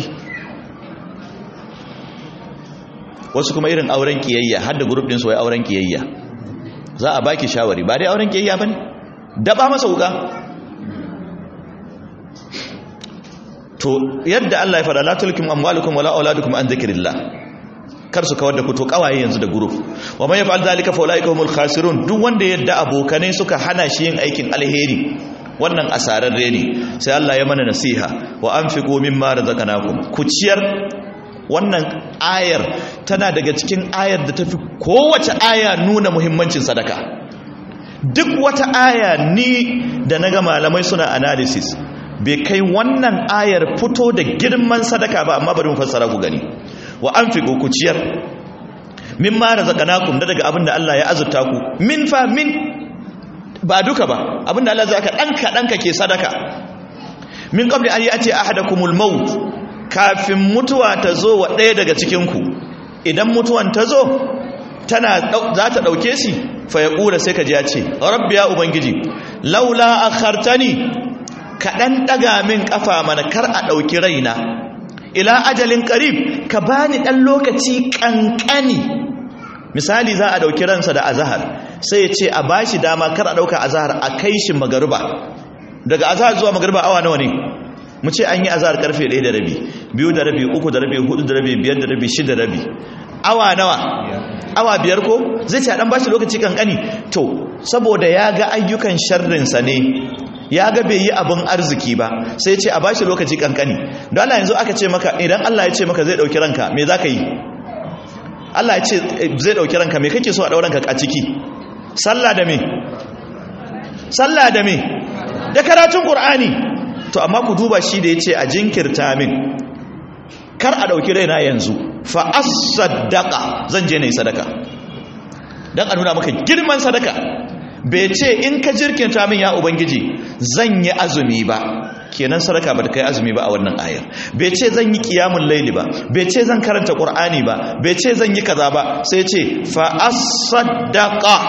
wasu kuma irin auren kiyayya har da group din su wai auren kiyayya za a baki shawari ba dai auren kiyayya bane daba masa wuka to yadda Allah ya fada la tulkum amwalukum wala auladukum an dhikrillah kar su kawar da ku to kawaye yanzu da group wa man yaf'al dhalika fa ulaika humul khasirun duk wanda yadda abokanai suka hana shi yin aikin alheri wannan asararre ne sai Allah ya mana nasiha wa anfiqu mimma razaqnakum ku ciyar wannan ayar tana daga cikin ayar da tafi kowace aya nuna muhimmancin sadaka duk wata aya ni da naga malamai suna analysis bai kai wannan ayar fito da girman sadaka ba amma bari mu fassara ku gani wa anfiqu ku ciyar mimma razaqnakum da daga abinda Allah ya azurta ku min fa min ba duka ba abinda Allah zai ka danka danka ke sadaka min qabli an yati ahadakumul maut kafin mutuwa ta zo wa ɗaya daga cikinku idan mutuwan ta zo tana za ta ɗauke shi fa ya ƙura sai ka ji ya ce rabbi ya ubangiji laula a hartani ka ɗan ɗaga min ƙafa mana kar a ɗauki raina ila ajalin ƙarib ka bani ɗan lokaci ƙanƙani misali za a ɗauki ransa da azahar sai ya ce a ba shi dama kar a ɗauka azahar a kai shi magariba daga azahar zuwa magariba awa nawa ne mu ce an yi azahar karfe 1 da rabi biyu da rabi uku da rabi hudu da rabi biyar da rabi shida da rabi awa nawa awa biyar ko zai ce a dan bashi lokaci kankani to saboda ya ga ayyukan sharrinsa ne ya ga bai yi abin arziki ba sai ce a bashi lokaci kankani don Allah yanzu aka ce maka idan Allah ya ce maka zai dauki ranka me za ka yi Allah ya ce zai dauki ranka me kake so a dauranka a ciki sallah da me sallah da me da karatun qur'ani to amma ku duba shi da ya ce a jinkirta min kar a ɗauki raina yanzu fa as-saddaqa zan je na yi sadaka don a nuna maka girman sadaka bai ce in ka jirkinta min ya ubangiji zan yi azumi ba kenan sadaka ba ta kai azumi ba a wannan ayar bai ce zan yi kiyamun laili ba bai ce zan karanta qur'ani ba bai ce zan yi kaza ba sai ce fa as-saddaqa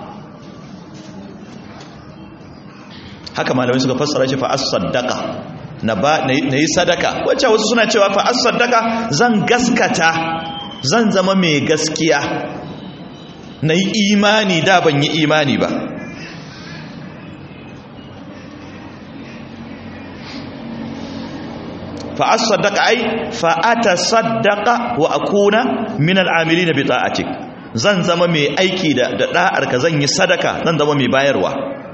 haka malamai suka fassara shi fa as-saddaqa na ba na yi sadaka wacce wasu suna cewa fa as-saddaqa zan gaskata zan zama mai gaskiya na yi imani da ban yi imani ba fa as-saddaqa ai fa atasaddaqa wa akuna min al-amilin bi ta'atik zan zama mai aiki da da'ar ka zan yi sadaka zan zama mai bayarwa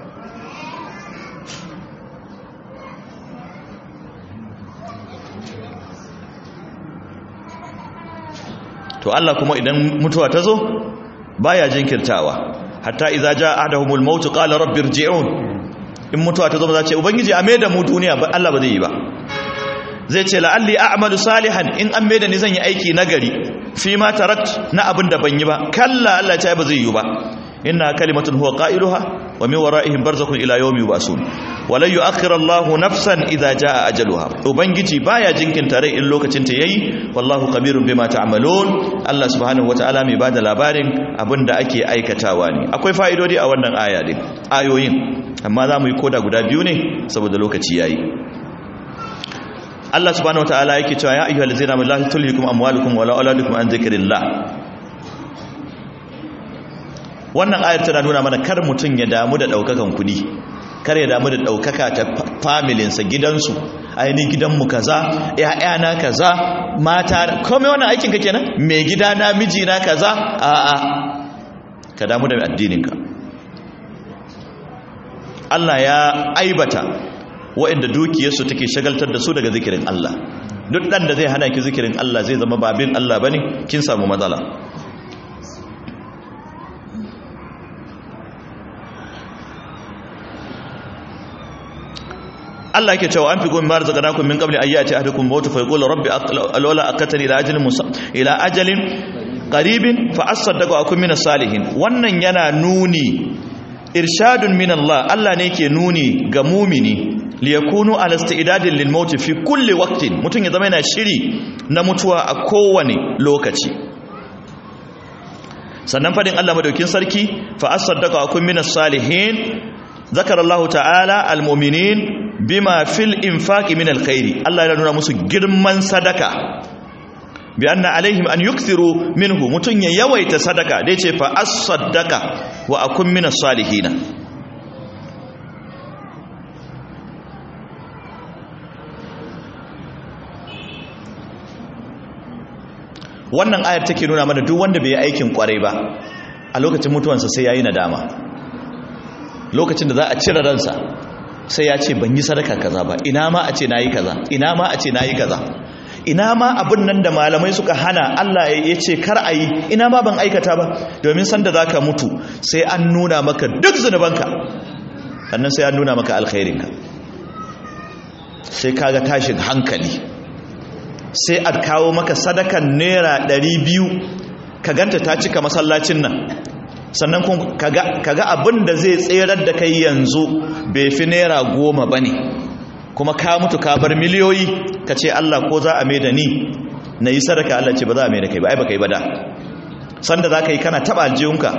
to Allah kuma idan mutuwa ta zo baya jinkirtawa hatta idza jaa ahaduhumul maut qala rabbi irji'un in mutuwa ta zo za ce ubangiji a maida mu duniya ba Allah ba zai yi ba zai ce la'alli a'malu salihan in an maida ni zan yi aiki nagari fi ma tarat na abin da ban yi ba kalla Allah ya ce ba zai yi ba inna kalimatun huwa qailuha wa min wara'ihim barzakhun ila yawmi yub'asun walan yu'akhkhira Allahu nafsan idza jaa ajaluha ubangiji baya jinkinta rai in lokacin ta yayi wallahu kabirun bima ta'malun Allah subhanahu wataala mai bada labarin abinda ake aikatawa ne akwai fa'idodi a wannan aya din ayoyin amma za mu yi koda guda biyu ne saboda lokaci yayi Allah subhanahu wataala yake cewa ya ayyuhal ladzina amanu la tulhikum amwalukum wala auladukum an dhikrillah wannan ayar tana nuna mana kar mutun ya damu da daukakan kudi kar ya damu da daukaka ta familin sa gidansu aini gidanmu kaza ƴaƴana kaza mata komai wannan aikin ka kenan me gida na miji na kaza a a ka damu da addinin ka Allah ya aibata waɗanda dukiyarsu take shagaltar da su daga zikirin Allah duk ɗan da zai hana ki zikirin Allah zai zama babin Allah bane kin samu matsala Allah yake cewa an fi gomi mara zakanakum min qabli ayyati ahadukum mautu fa yaqulu rabbi alwala akatani ila ajalin musa ila ajalin qaribin fa asaddaqa akum min salihin wannan yana nuni irshadun min Allah Allah ne ke nuni ga mumini liyakunu ala istidadin lil maut fi kulli waqtin mutun ya zama yana shiri na mutuwa a kowane lokaci sannan fadin Allah madaukin sarki fa asaddaqa akum minas salihin zakara Allah ta'ala almu'minin bima fil infaqi min alkhairi Allah ya nuna musu girman sadaka bi anna alaihim an yukthiru minhu mutun ya yawaita sadaka dai ce fa asaddaqa wa akun minas salihin wannan ayar take nuna mana duk wanda bai yi aikin kwarai ba a lokacin mutuwansa sai yayi nadama lokacin da za a cire ransa sai ya ce ban yi sadaka kaza ba ina ma a ce nayi kaza ina ma a ce nayi kaza ina ma abin nan da malamai suka hana Allah ya ce kar a yi ina ma ban aikata ba domin sanda za ka mutu sai an nuna maka duk zunubanka sannan sai an nuna maka alkhairinka sai kaga tashin hankali sai a kawo maka sadakan naira ɗari biyu ka ganta ta cika masallacin nan sannan kun kaga abin da zai tserar da kai yanzu bai fi naira goma ba ne kuma ka mutu ka bar miliyoyi ka ce Allah ko za a mai da ni na yi sadaka Allah ce ba za a mai da kai ba ai ba kai ba da sanda za ka yi kana taɓa aljihunka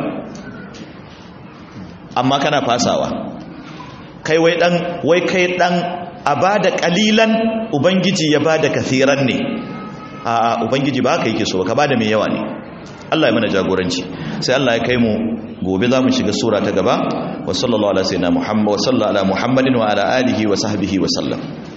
amma kana fasawa kai wai ɗan wai kai ɗan a ba da ƙalilan ubangiji ya ba da kathiran ne a ubangiji ba ka yi so ka ba da mai yawa ne Allah ya mana jagoranci sai Allah ya kai mu gobe za mu shiga sura ta gaba wa sallallahu ala sayyidina muhammad wa sallallahu ala muhammadin wa ala alihi wa sahbihi wa sallam